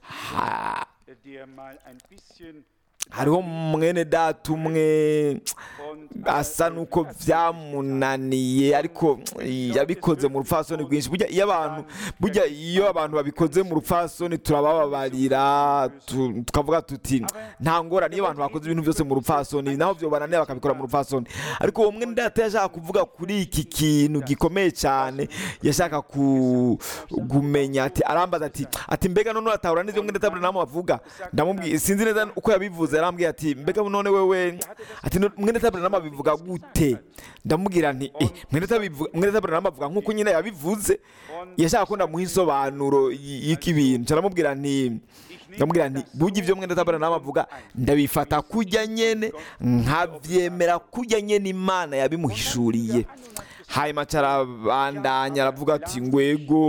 ha- der mal ein bisschen hariho mwene data umwe und asa nuko byamunaniye ariko yabikoze mu rupfasoni rwinshi burya iyo abantu burya iyo abantu babikoze mu rupfasoni turabababarira tu- tukavuga tuti nta ngorane iyo abantu bakoze ibintu byose mu rupfasoni naho byo bananiye bakabikora mu rupfasoni ariko uwo mwene data yashaka kuvuga kuri iki kintu gikomeye cyane yashaka ku- kumenya ati arambaza ati ati mbega none uratahura neza mwene data Branham avuga ndamubwiye sinzi neza uko yabivuze yarambwiye ati mbega none wewe ati "No- mwene data Branham abivuga gute ndamubwira nti eh mwene data abivuga- mwene data Branham avuga nk'uko nyine yabivuze yashaka ko ndamuha insobanuro y- y'iki bintu ndaramubwira nti ich ndamubwira nti burya ibyo mwenda tabaranama avuga ndabifata kujya nyene nkabyemera kujya nyene imana yabimuhishuriye hanyuma carabandanya aravuga ati ngwego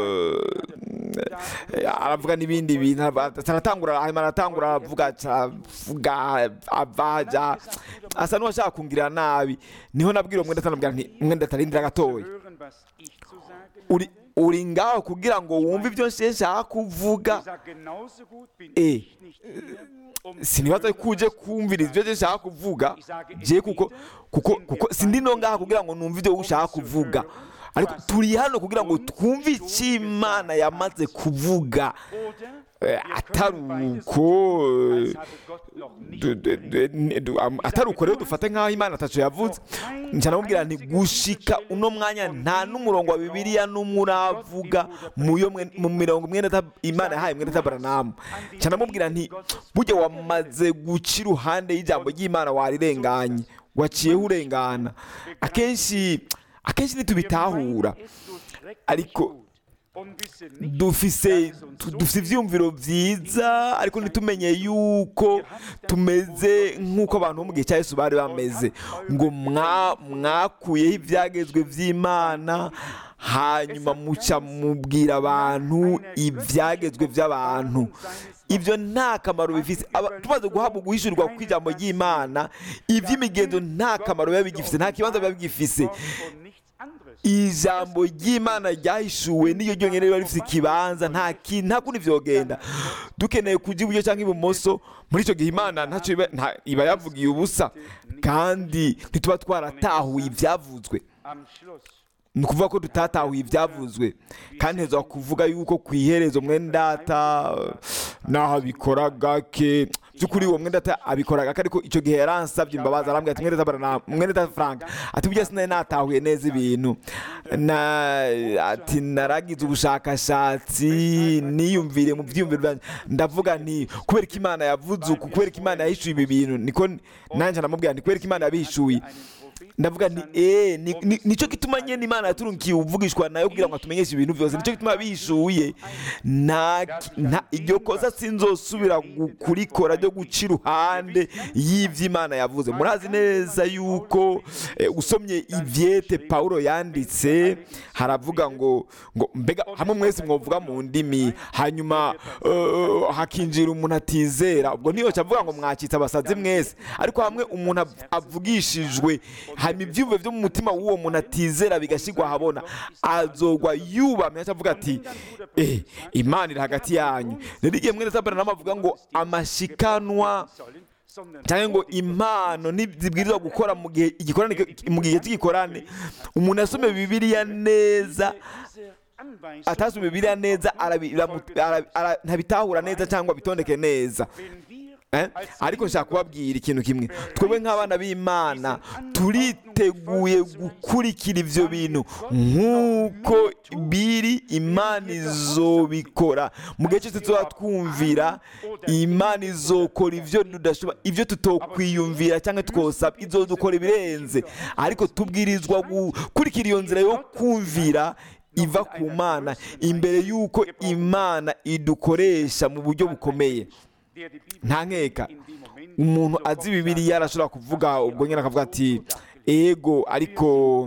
eh, aravuga n'ibindi bintu arava- aratangura hanyuma aratangura aravuga aravuga avaja asa n'uwashaka kungirira nabi niho nabwira uwo mwenda atanabwira nti mwenda atarindira gatoya hören, was ich zu sagen uri habe. uri ngaho kugira ngo wumve ibyo nshaka kuvuga Ich sage, genauso gut bin Eh, ich nicht hier, um zu sinibaza hören, ko uje was du zu kumviriza ibyo sagen nshaka kuvuga je kuko kuko kuko sindi no ngaha kugira ngo numve ibyo ushaka kuvuga ariko turi hano kugira ngo twumve icyo imana yamaze kuvuga Oder Eh, wir atari können beides uko tun, eh, als habe Gott noch nicht du- du- du- ni- du- am- atari uko rero dufate nk'aho imana atacu yavuze njya namubwira nti gushika uno mwanya nta n'umurongo wa bibiliya n'umwe uravuga mu yo mwe- mu mirongo mwenda ta- imana yahaye mwenda tabaranamu njya namubwira nti burya wamaze guca iruhande y'ijambo ry'imana warirenganye waciyeho urengana akenshi akenshi ntitubitahura ariko dufise tu- dufise ivyumviro vyiza ariko ntitumenye yuko tumeze nk'uko abantu bo mu gihe cya yesu bari bameze ngo mwa- mwakuyeho ivyagezwe vy'imana hanyuma muca mubwira abantu ivyagezwe vy'abantu ibyo nta kamaro bifise Aba- tumaze guhabwa guhishurirwa kw'ijambo ry'imana ivy'imigenzo nta kamaro biba bigifise nta kibanza biba bigifise ijambo ry'imana ryahishuwe niyo ryonyine riba rifite ikibanza nta ki- nta kundi vyogenda dukeneye kujya iburyo cyangwa ibumoso muri icyo gihe imana ntacyo iba nta- iba yavugiye ubusa kandi ntituba twaratahuye ibyavuzwe ni ukuvuga ko tutatahuye ibyavuzwe kandi heza kuvuga yuko ku iherezo mwendata naho abikora gake by'ukuri uwo mwendata abikora gake ariko icyo gihe yaransabye imbabazi arambwira ati mwendata barana mwendata frank ati burya sinari natahuye neza ibintu na ati naragize ubushakashatsi niyumvire mu byiyumviro byanjye ndavuga nti kubera ko imana yavuze uku kubera ko imana yahishuye ibi bintu niko nanjye namubwira nti kubera ko imana yabihishuye ndavuga nti eh ni- ni- nicyo gituma nyene imana yaturungiye uvugishwa nayo kugira ngo atumenyeshe ibintu byose nicyo gituma bishuye nta nta- iryo kosa sinzosubira gu- kurikora ryo guca iruhande y'ivyo imana yavuze murazi neza yuko eh, usomye ivyete pawulo yanditse haravuga ngo ngo mbega hamwe mwese mwovuga mu ndimi hanyuma eh, hakinjira umuntu atizera ubwo ntiyoca avuga ngo mwakitse abasazi mwese ariko hamwe umuntu av- avugishijwe hanyuma ibyiyumvo byo mu mutima w'uwo muntu atizera bigashyirwa ahabona azogwa yubamye aca avuga ati eh imana iri hagati yanyu rero igihe mwene tabaranama avuga ngo amashikanwa cyangwa ngo impano ntizibwirizwa gukora mu gihe igikorane mu gihe cy'igikorane umuntu yasomye bibiliya neza atasomye bibiliya neza arabi- aramu- ara- ara- ntabitahura neza cyangwa bitondeke neza Eh? ariko nshaka kubabwira ikintu kimwe twebwe nk'abana b'imana turiteguye gukurikira ibyo bintu nk'uko biri imana izobikora mu gihe cyose tuba twumvira imana izokora ibyo tudashobora ibyo tutokwiyumvira cyangwa twosaba izodukora ibirenze ariko tubwirizwa gukurikira iyo nzira yo kumvira iva ku mana imbere y'uko imana idukoresha mu buryo bukomeye nta nkeka umuntu azi bibiliya arashobora kuvuga ubwo nyine akavuga ati ego ariko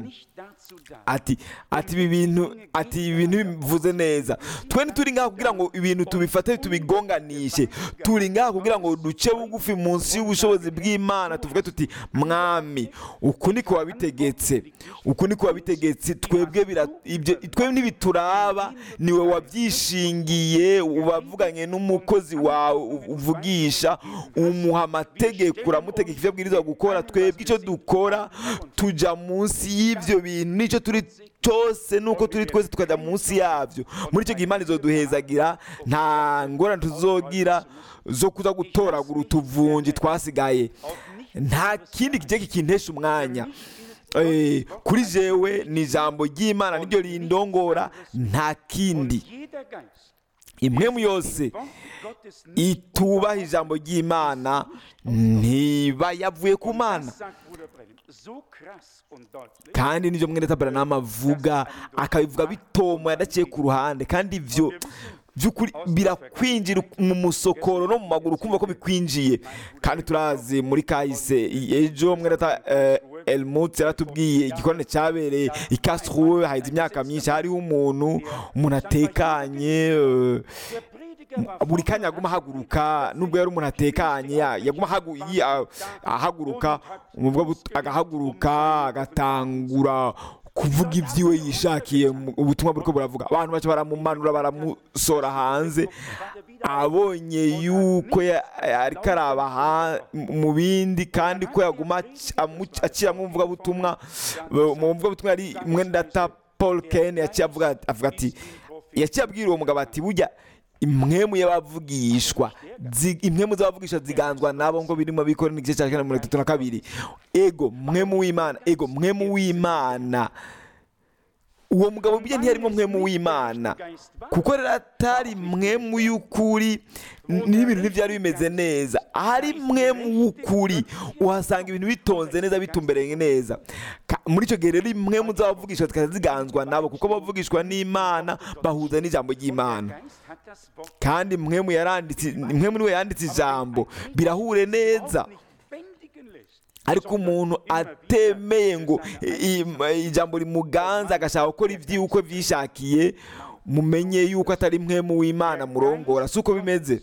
ati ati ibi bintu ati ibi bintu bivuze neza twe ntituri ngaha kugira ngo ibintu tubifate tubigonganishe turi ngaha kugira ngo duce bugufi munsi y'ubushobozi bw'imana tuvuge tuti mwami uku niko wabitegetse uku niko wabitegetse twebwe bira- ibyo twebwe ntibituraba niwe wabyishingiye wavuganye n'umukozi wawe u- uvugisha umuha amategeko uramutegeka ibyo abwirizwa gukora twebwe icyo dukora tujya munsi y'ibyo bintu nicyo turi cyose nuko turi twese tukajya munsi yabyo muri icyo gihe imana izoduhezagira nta ngorane tuzogira zo kuza gutoragura utuvunji twasigaye nta kindi kigiye kikintesha umwanya Eh, kuri jewe ni ijambo ry'imana niryo rindongora nta kindi impwemu yose itubaha ijambo ry'imana ntiba yavuye ku mana kandi nibyo mwene tabaranama avuga akabivuga bitomo yadaciye ku ruhande kandi ibyo by'ukuri birakwinjira mu musokoro no mu maguru kumva ko bikwinjiye kandi turazi muri kahise ejo mwereta elmutse yaratubwiye igikorane cyabereye i Karlsruhe haheze imyaka myinshi hariho umuntu umuntu atekanye eh, buri kanya aguma ahaguruka nubwo yari umuntu atekanye ya- yaguma ahagu- yi- a- ahaguruka umuvugabutu- agahaguruka agatangura kuvuga ibyiwe yishakiye mu- ubutumwa buriko buravuga abantu baca baramumanura baramusora hanze abonye yuko ya- ariko araba ha- mu bindi kandi ko yaguma ac- amu- aciramo umuvugabutumwa mu mvugabutumwa yari mwendata paul ken yaciye avuga avuga ati yaciye abwira uwo mugabo ati burya imwemu y'abavugishwa zi- imwemu z'abavugishwa ziganzwa nabo ngo birimo bikora n'igice cya kane mirongo itatu na kabiri ego mwemu w'imana ego mwemu w'imana uwo mugabo burya ntiyarimo mwemu w'imana kuko rero atari mwemu y'ukuri n- n'ibintu ntibyari bimeze neza ahari mwemu w'ukuri uhasanga ibintu bitonze neza bitumbereye neza Ka- muri icyo gihe rero mwemu z'abavugishwa zikaza ziganzwa nabo kuko abavugishwa n'imana bahuza n'ijambo ry'imana kandi mwemu yaranditse mwemu niwe yanditse ijambo birahure neza ariko umuntu atemeye ngo i- i- ijambo rimuganza agashaka gukora ibyiwe uko byishakiye mumenye yuko atari mwemu w'imana murongora si uko bimeze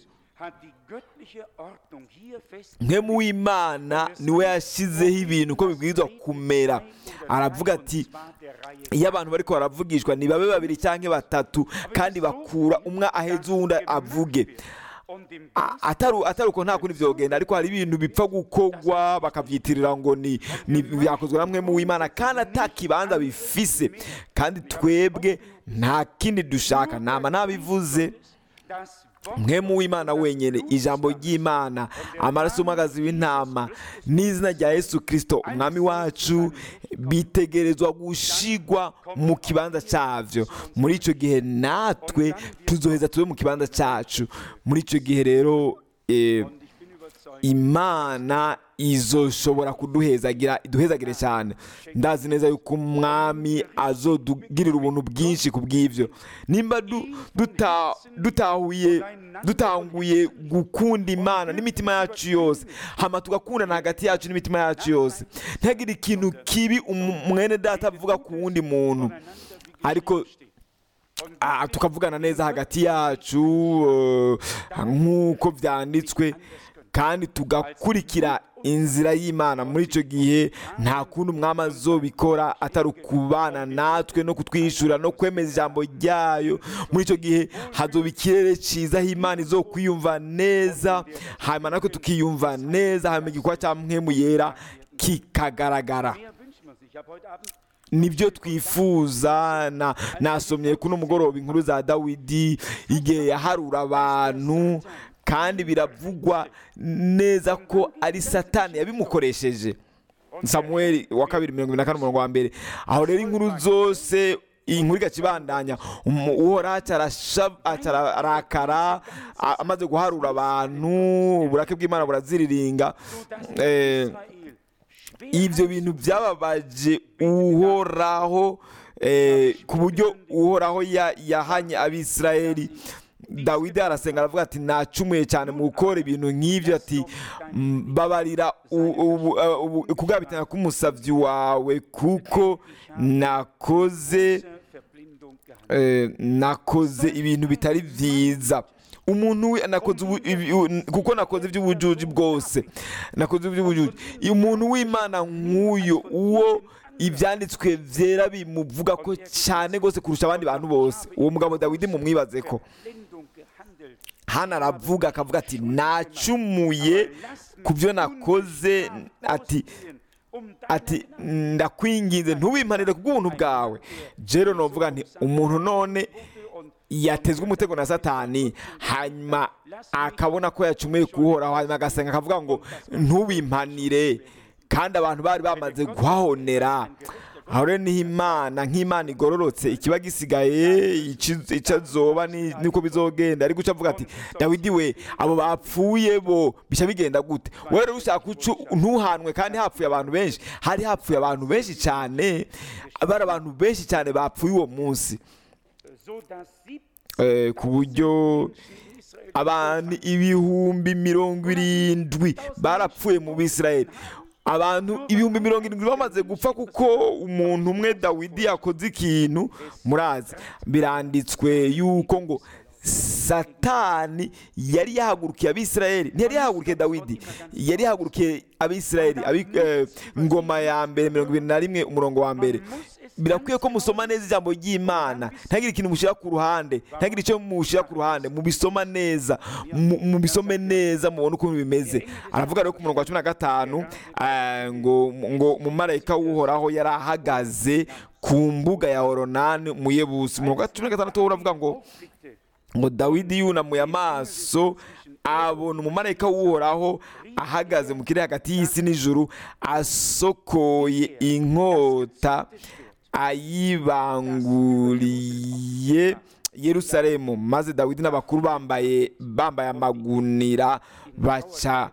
mwemu w'imana niwe yashyizeho ibintu uko bibwirizwa kumera aravuga ati iyo abantu bariko baravugishwa ni babe babiri cyangwa batatu kandi bakura umwe aheza uwundi avuge A- atari atari uko nta kundi vyogenda ariko hari ibintu bipfa gukogwa bakavyitirira ngo ni ni byakozwe na mwemu w'imana kandi ata kibanza bifise kandi twebwe nta kindi dushaka nama nabivuze mwemu w'imana wenyine ijambo ry'imana amaraso y'umwagazi w'intama n'izina rya yesu kirisito umwami wacu bitegerezwa gushigwa mu kibanza cyabyo muri icyo gihe natwe tuzoheza tube mu kibanza cyacu muri icyo gihe rero eh, imana izoshobora kuduhezagira iduhezagire cyane ndazi neza yuko umwami azodugirira ubuntu bwinshi ku bw'ibyo nimba du- duta- dutahuye dutanguye gukunda imana n'imitima yacu yose hama tugakundana hagati yacu n'imitima yacu yose ntihagire ikintu kibi umu- mwene data avuga ku wundi muntu ariko Ah, tukavugana neza hagati yacu eh, nk'uko byanditswe kandi tugakurikira inzira y'imana muri icyo gihe nta kundi umwami azobikora atari ukubana natwe no kutwishyura no kwemeza ijambo ryayo muri icyo gihe hazoba ikirere cyiza aho imana izo kwiyumva neza hanyuma natwe tukiyumva neza hanyuma igikorwa cya mwemu yera kikagaragara nibyo twifuza na nasomye kuno mugoroba inkuru za dawidi igihe yaharura abantu kandi biravugwa neza ko ari satani yabimukoresheje samuel wa kabiri mirongo ibiri na kane umurongo wa mbere aho rero inkuru zose iyi nkuru igakibandanya umu- uhoraho acarasha- acararakara a- amaze guharura abantu uburake bw'imana buraziriringa eh, ibyo bintu byababaje uhoraho eh, ku buryo uhoraho ya- yahanye abisirayeli dawidi arasenga aravuga ati nacumuye cyane mu gukora ibintu nk'ibyo ati "Mm, babarira u- ubu- uh, ubu- kugabitanya k'umusabyi wawe kuko nakoze eh, nakoze ibintu bitari byiza umuntu we nakoze ubu- ibi- u- kuko nakoze iby'ubujuji bwose nakoze iby'ubujuji umuntu w'imana nk'uyo uwo ibyanditswe byera bimuvuga ko cyane rwose kurusha abandi bantu bose uwo mugabo dawidi mumwibaze ko hano aravuga akavuga ati nacumuye ku byo nakoze ati ati ndakwinginze ntubimpanire ku bw'ubuntu bwawe jero novuga nti umuntu none yatezwe umutego na satani hanyuma akabona ko yacumuye kuhoraho hanyuma agasenga akavuga ngo ntubimpanire kandi abantu bari bamaze guhahonera aho rero niho imana nk'imana igororotse ikiba gisigaye ici- icyo azoba ni- niko bizogenda ariko uca avuga ati dawidi we abo bapfuye bo bica bigenda gute wowe rero ushaka ucu ntuhanwe kandi hapfuye abantu benshi hari hapfuye abantu benshi cyane bari abantu benshi cyane bapfuye uwo munsi eh, ku buryo abantu ibihumbi mirongo irindwi barapfuye mu bisirayeli abantu ibihumbi mirongo irindwi bamaze gupfa kuko umuntu umwe dawidi yakoze ikintu murazi biranditswe yuko ngo satani yari yahagurukiye abisirayeli ntiyari yahagurukiye dawidi yari yahagurukiye abisirayeli abi- eh, ngoma ya mbere mirongo ibiri na rimwe umurongo wa mbere birakwiye ko musoma neza ijambo ry'imana ntagire ikintu mushyira ku ruhande ntagire icyo mushyira ku ruhande mubisoma neza mu- mubisome neza mubone ukuntu bimeze aravuga rero ku murongo wa cumi na gatanu eh, ngo ngo umumarayika w'uhoraho yari ahagaze ku mbuga ya oronani mu yebusi umurongo wa cumi na gatandatu wo uravuga ngo ngo dawidi yunamuye amaso abona umumarayika w'uhoraho ahagaze mu kirere hagati y'isi n'ijuru asokoye inkota ayibanguriye yerusalemu maze dawidi n'abakuru bambaye bambaye amagunira baca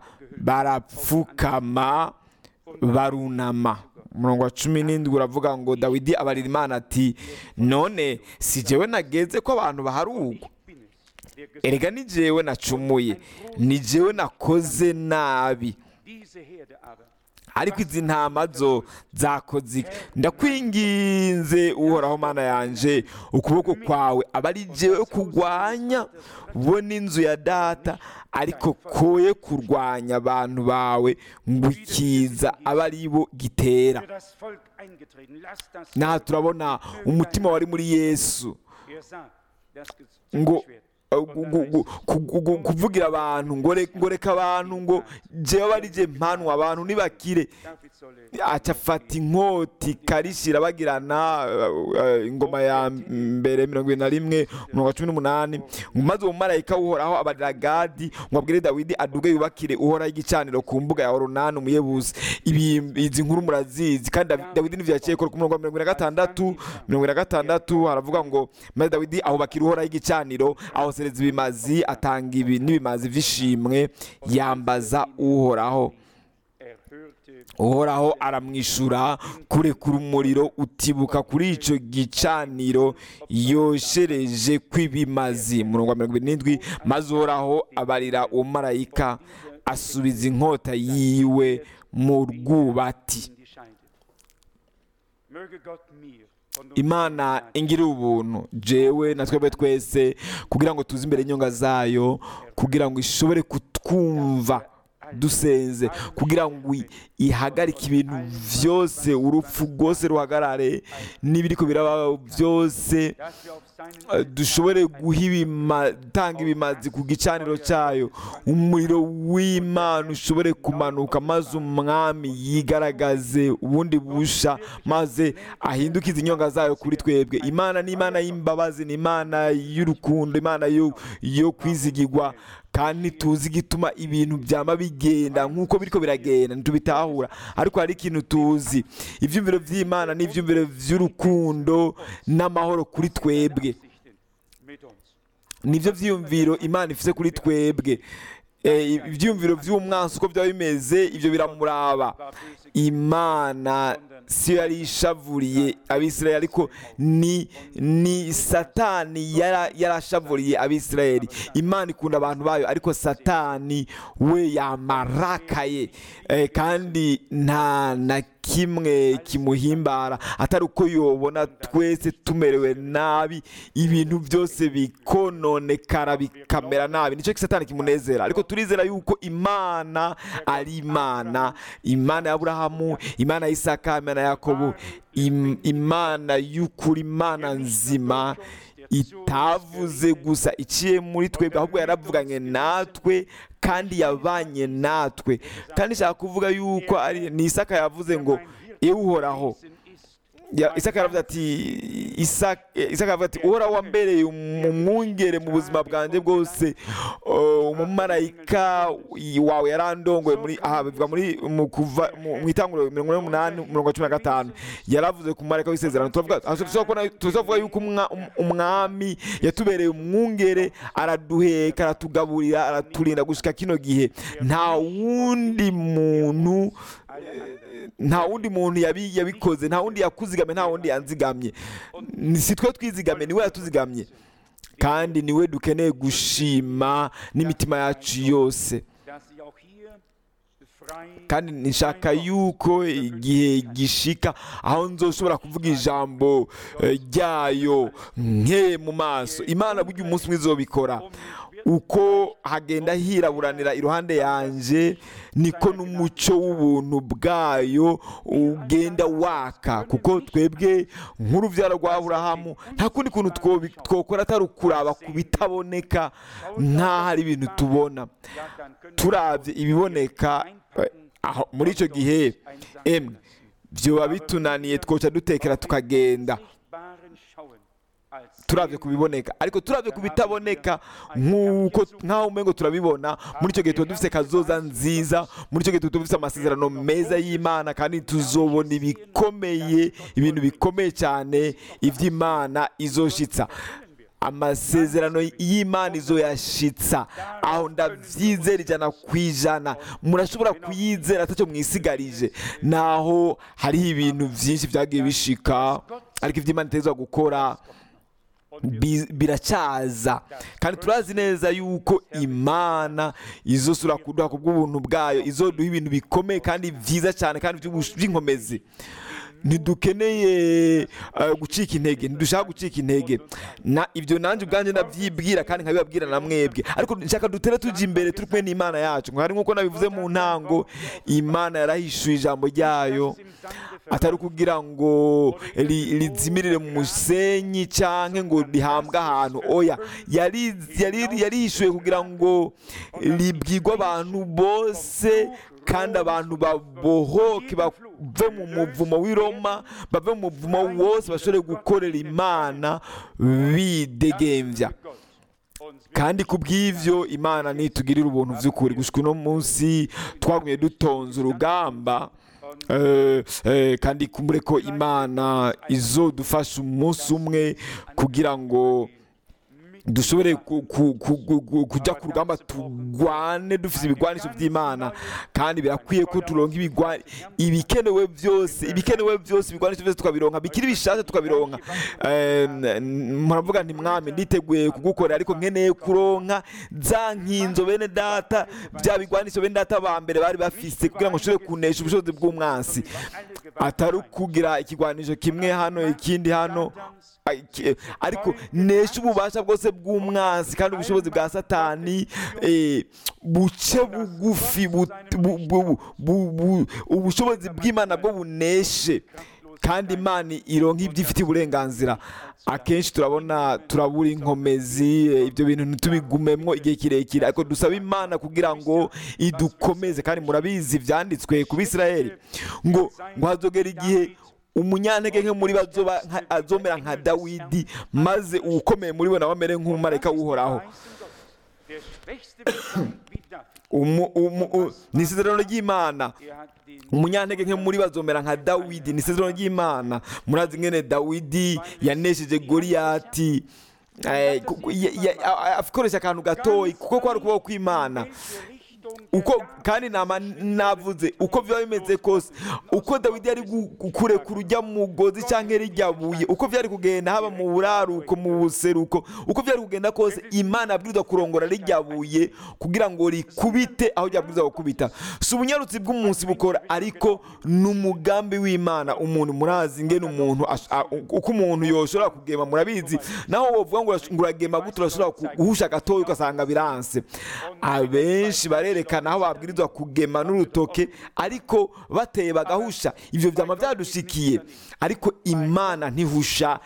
barapfukama barunama umurongo wa cumi n'indwi uravuga ngo dawidi abarira imana ati none si jewe nageze ko abantu baharugwa erega ni jewe nacumuye ni jewe nakoze nabi Diese Herde aber ariko izi ntama zo zakoze iki? ndakwinginze uhoraho mana yanje ukuboko kwawe aba ari jewe kurwanya bo n'inzu ya data ariko koye kurwanya abantu bawe ngo ikiza aba ari bo gitera für das Volk eingetreten. Lass das naha turabona umutima wari muri yesu Er sah das ngo Schwert. uh, gu- gu- gu- ku- gu- gu- kuvugira abantu ngo re- ngo reka abantu ngo jewe ari je mpanwa abantu nibakire David solle aca afata inkoti karishira bagirana uh, uh, ingoma ya mbere mirongo ibiri na rimwe umurongo wa cumi n'umunani ngo maze uwo mumarayika uhoraho abarira gadi ngo abwire dawidi aduge yubakire uhoraho igicaniro ku mbuga ya oronani umuyebuzi ibi izi nkuru murazizi kandi Davi- dawidi n'ivyo yaciye kora ku murongo wa mirongo ibiri na gatandatu mirongo ibiri na gatandatu haravuga ngo maze dawidi ahubakira uhoraho igicaniro ahosereza ibimazi atanga ibi n'ibimazi vy'ishimwe yambaza uhoraho erhörte uhoraho aramwishura kurekura umuriro utibuka kuri icyo gicaniro yoshereje kw'ibimazi murongo wa mirongo irindwi n'indwi maze uhoraho abarira uwo marayika asubiza inkota yiwe mu rwubati in die Scheide. Möge Gott mir und uns imana ingirira ubuntu jewe na twebwe twese kugira ngo tuze imbere y'inyonga zayo kugira ngo ishobore kutwumva dusenze kugira ngo i- ihagarike ibintu byose urupfu rwose ruhagarare n'ibiriko biraba byose dass wir auf seinen eh, dushobore guha ibima- gutanga ibimazi ku gicaniro cyayo umuriro w'imana ushobore kumanuka maze umwami yigaragaze ubundi busha maze ahindukize inyonga zayo kuri twebwe imana ni imana y'imbabazi ni imana y'urukundo imana yo, yo kwizigirwa kandi tuzi igituma ibintu byama bigenda nk'uko biriko biragenda ntitubitahura ariko hari ikintu tuzi ibyumviro by'imana n'ibyumviro by'urukundo n'amahoro kuri twebwe Sichten mit uns. nibyo byiyumviro imana ifite kuri twebwe Eh, ibyiyumviro by'umwansi uko byaba bimeze ibyo biramuraba War böse imana siyo yari ishavuriye abisirayeli ariko ni ni satani yara- yarashavuriye abisirayeli imana ikunda abantu bayo ariko satani we yamarakaye Eh, kandi nta na kimwe kimuhimbara atari uko yobona twese tumerewe nabi ibintu byose bikononekara bikamera nabi nicyo satani kimunezera ariko turizera yuko imana ari imana imana ya aburahamu imana ya isaka imana ya yakobo im- imana y'ukuri imana nzima itavuze gusa iciye muri twebwe ahubwo yaravuganye natwe kandi yabanye natwe kandi nshaka kuvuga yuko ari ni isaka yavuze ngo ewe uhoraho gewesen ist. Ya- isaka yaravuze ati isaka isaka yaravuze ati uhoraho wambereye umwungere mu buzima bwanjye bwose Uh, umumarayika wawe yarandongoye muri aha bivuga muri mu kuva mu mu itanguriro mirongo ine n'umunani mirongo cumi na gatanu yaravuze ku mumarayika w'isezerano turavuga aha tuza kubona- tuza kuvuga yuko umwa- um- umwami yatubereye umwungere araduheka aratugaburira araturinda gushika kino gihe nta wundi muntu nta wundi muntu yabi- yabikoze nta wundi yakuzigamye nta wundi yanzigamye Ni- si twe twizigamye niwe yatuzigamye kandi niwe dukeneye gushima n'imitima yacu yose dass sie auch hier frei kandi nshaka yuko igihe gishika aho nzoshobora kuvuga ijambo eh, ryayo nke mu maso imana burya umunsi umwe izobikora uko hagenda hiraburanira iruhande yanjye niko n'umucyo w'ubuntu bwayo ugenda waka kuko twebwe nk'urubyaro rwa aburahamu nta kundi kuntu twobi- twokora atari ukuraba ku bitaboneka nk'aho ari ibintu tubona ja, dann können turabye ibiboneka eh, aho muri icyo gihe emwe byoba bitunaniye twoca dutekera tukagenda Sichtbaren schauen als turabye ku biboneka ariko turabye ku bitaboneka nk'uko nk'aho umengo turabibona muri icyo gihe tuba dufite kazoza nziza muri icyo gihe tuba dufite amasezerano meza y'imana kandi tuzobona ibikomeye ibintu bikomeye cyane iby'imana izoshitsa amasezerano y'imana izoyashitsa aho ndabyizera ijana ku ijana murashobora kuyizera atacyo mwisigarije naho hariho ibintu byinshi byagiye bishika ariko iby'imana iteza gukora bi- biracyaza kandi turazi neza yuko imana izosura kuduha ku bw'ubuntu bwayo izoduha ibintu bikomeye kandi byiza cyane kandi by'ubush- by'inkomezi ntidukeneye eh, gucika intege ntidushaka gucika intege na ibyo nanjye ubwanjye ndabyibwira kandi nkabibabwira na mwebwe ariko nshaka dutere tujya imbere turi kumwe n'imana yacu hari nk'uko nabivuze mu ntango imana yarahishuye ijambo ryayo atari ukugira ngo ri- rizimirire mu musenyi cyangwa ngo rihambwe ahantu oya yari yari- yarihishuye kugira ngo ribwirwe abantu bose kandi abantu babohoke bave mu muvumo w'i Roma bave mu muvumo wose bashobore gukorera imana bidegembya kandi ku bw'ibyo imana nitugirira ubuntu by'ukuri gushika uno munsi twagumye dutonze urugamba eh, eh, kandi kumbure ko imana izodufasha umunsi umwe kugira ngo dushobore ku- ku- ku- ku- ku- kujya ku rugamba turwane dufite ibigwanisho by'imana kandi birakwiye ko turonka ibigwa- ibikenewe byose ibikenewe byose ibigwanisho byose tukabironka bikiri bishasha tukabironka Eh, n- muravuga nti mwami nditeguye kugukorera ariko nkeneye kuronka za nkinzo bene data bya bigwanisho bene data ba mbere bari bafise kugira ngo nshobore kunesha ubushobozi bw'umwansi atari ukugira ikigwanisho kimwe hano ikindi hano Ay- ki- ariko nesha ububasha bwose bw'umwansi kandi ubushobozi bwa satani eh, buce bugufi bu- bu- bu- bu- bu- ubushobozi bw'imana bwo buneshe kandi imana ironka ibyo ifitiye uburenganzira akenshi turabona turabura inkomezi eh, ibyo bintu ntitubigumemwo igihe kirekire ariko dusaba imana kugira ngo idukomeze kandi murabizi byanditswe ku bisirayeli ngo ngo hazogera igihe umunyantege nke muri bo azoba nka- azomera nka dawidi maze uwukomeye muri bo nawe amere nk'umumarayika w'uhoraho Der Schwächste wird sein wie David. Umu- umu- u- ni isezerano ry'imana Er hat den umunyantege nke muri bo azomera nka dawidi ni isezerano ry'imana murazi ngene dawidi yanesheje goriyati eh, ku- ku- ya- ya- a- a- akoresha akantu gatoyi kuko kwari ukuboko kw'imana uko kandi nama navuze uko biba bimeze kose uko dawidi yari gu- kurekura ujya mu mugozi cyangwa rijya buye uko byari kugenda haba mu buraruko mu buseruko uko byari kugenda kose imana yabwirizwa kurongora rijya buye kugira ngo rikubite aho ryabwirizwa gukubita si ubunyarutsi bw'umunsi bukora ariko ni umugambi w'imana umuntu murazi ngene umuntu ash- a- uko umuntu yoshobora kugema murabizi naho wovuga ngo urash- ngo uragema gute urashobora ku- guhusha gatoya ugasanga biranse abenshi barerekana aho babwirizwa kugema n'urutoke ariko bateye bagahusha ibyo byama byadushikiye ariko imana ntihusha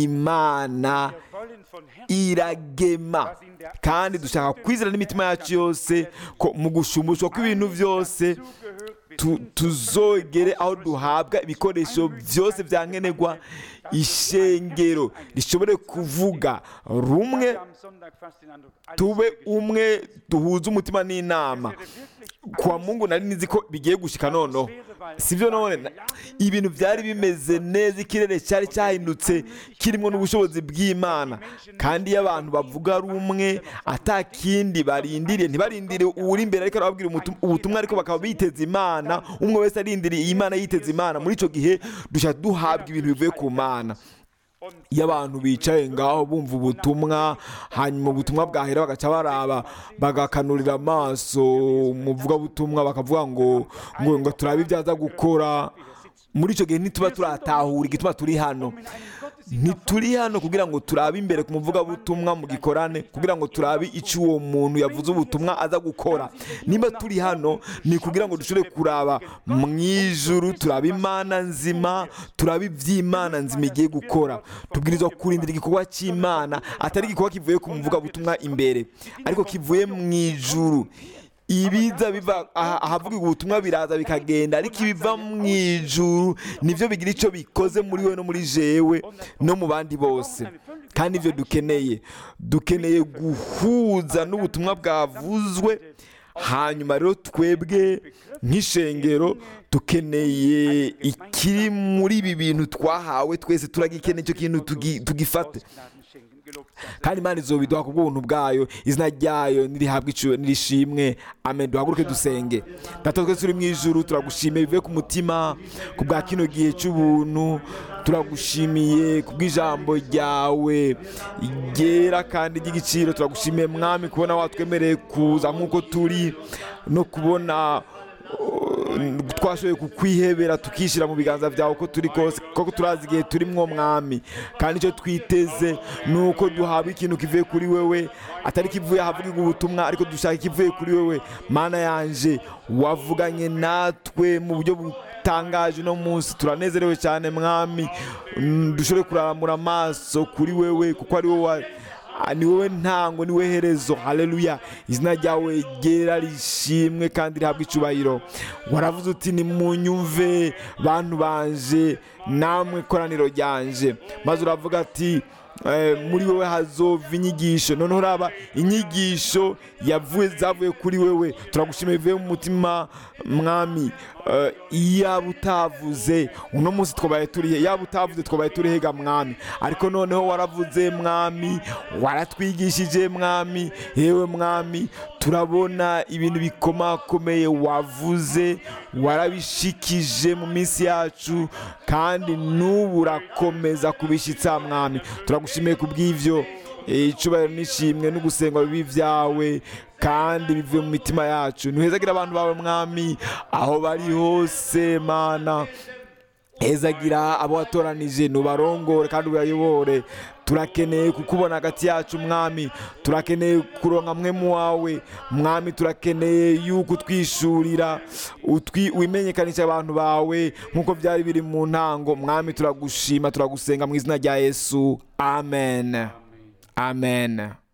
imana Wir wollen von Herzen iragema kandi dushaka kwizera n'imitima yacu yose ko mu gushumbushwa kw'ibintu byose zugehört, wir tu- tuzogere aho duhabwa ibikoresho byose bya nkenerwa ishengero rishobore kuvuga rumwe am Sonntag fast den Eindruck, alles tube wurde geschehen. umwe duhuze umutima n'inama Wäre wirklich kwa mungu nari nizi ko bigiye gushika noneho sibyo none na- ibintu byari bimeze neza ikirere cyari cyahindutse kirimo n'ubushobozi bw'imana kandi iyo abantu bavuga rumwe ata kindi barindiriye ntibarindire uri imbere ariko arababwira umutu- ubutumwa ariko bakaba biteze imana umwe wese arindiriye iyi mana yiteze imana muri icyo gihe dushaka duhabwa ibintu bivuye ku mana iyo abantu bicaye ngaho bumva ubutumwa hanyuma ubutumwa bwahera bagaca baraba bagakanurira amaso umuvugabutumwa bakavuga ngo ngo ngo turabe ibyo aza gukora muri icyo gihe ntituba turatahura igituma turi hano ntituri hano kugira ngo turabe imbere ku muvugabutumwa mu gikorane kugira ngo turabe icyo uwo muntu yavuze ubutumwa aza gukora niba turi hano ni kugira ngo dushobore kuraba mu ijuru turabe imana nzima turabe iby'imana nzima igiye gukora tubwirizwa kurindira igikorwa cy'imana atari igikorwa kivuye ku muvugabutumwa imbere ariko kivuye mu ijuru ibiza biva aha- ahavugirwa ubutumwa biraza bikagenda ariko ibiva mu ijuru nibyo bigira icyo bikoze muri we no muri jewe no mu bandi bose kandi ibyo dukeneye dukeneye guhuza n'ubutumwa bwavuzwe hanyuma rero twebwe nk'ishengero dukeneye ikiri muri ibi bintu twahawe twese turagikeneye icyo kintu tugi- tugifate kandi imana izobiduha ku bw'ubuntu bwayo izina ryayo nirihabwa icyo nirishimwe amen duhaguruke dusenge data twese turi mu ijuru turagushimiye bivuye ku mutima ku bwa kino gihe cy'ubuntu turagushimiye ku bw'ijambo ryawe ryera kandi ry'igiciro turagushimiye mwami kubona watwemereye kuza nk'uko turi no kubona twashoboye kukwihebera tukishyira mu biganza byawe uko turi kose kuko turazi igihe turimwo mwami kandi icyo twiteze ni uko duhabwa ikintu kivuye kuri wewe atari kivuye ahavugirwa ubutumwa ariko dushaka ikivuye kuri wewe mana yanje wavuganye natwe mu buryo butangaje uno munsi turanezerewe cyane mwami Mm, dushobore kurambura amaso kuri wewe kuko ari wowe wa- Ah, ni wowe ntango ni wowe herezo haleluya izina ryawe ryera rishimwe kandi rihabwa icyubahiro waravuze uti nimunyumve bantu banje namwe koraniro ryanje maze uravuga ati eh, muri wowe hazova inyigisho noneho uraba inyigisho yavuye zavuye kuri wewe turagushimiye bivuye mu mutima mwami eh, iyaba utavuze uno munsi twabaye turihe yaba utavuze twabaye turihega mwami ariko noneho waravuze mwami waratwigishije mwami yewe mwami turabona ibintu bikomakomeye wavuze warabishikije mu minsi yacu kandi n'ubu urakomeza kubishyitsa mwami turagushimiye ku bw'ibyo Eh, icubahiro n'ishimwe no gusenga bibi byawe kandi bivuye mu mitima yacu ntuhezagira abantu bawe mwami aho bari hose mana hezagira abo watoranije nubarongore kandi ubayobore turakeneye kukubona hagati yacu mwami turakeneye kuronka mwe mu wawe mwami turakeneye yuko utwishurira utwi wimenyekanisha abantu bawe nk'uko byari biri mu ntango mwami turagushima turagusenga mu izina rya yesu amen amen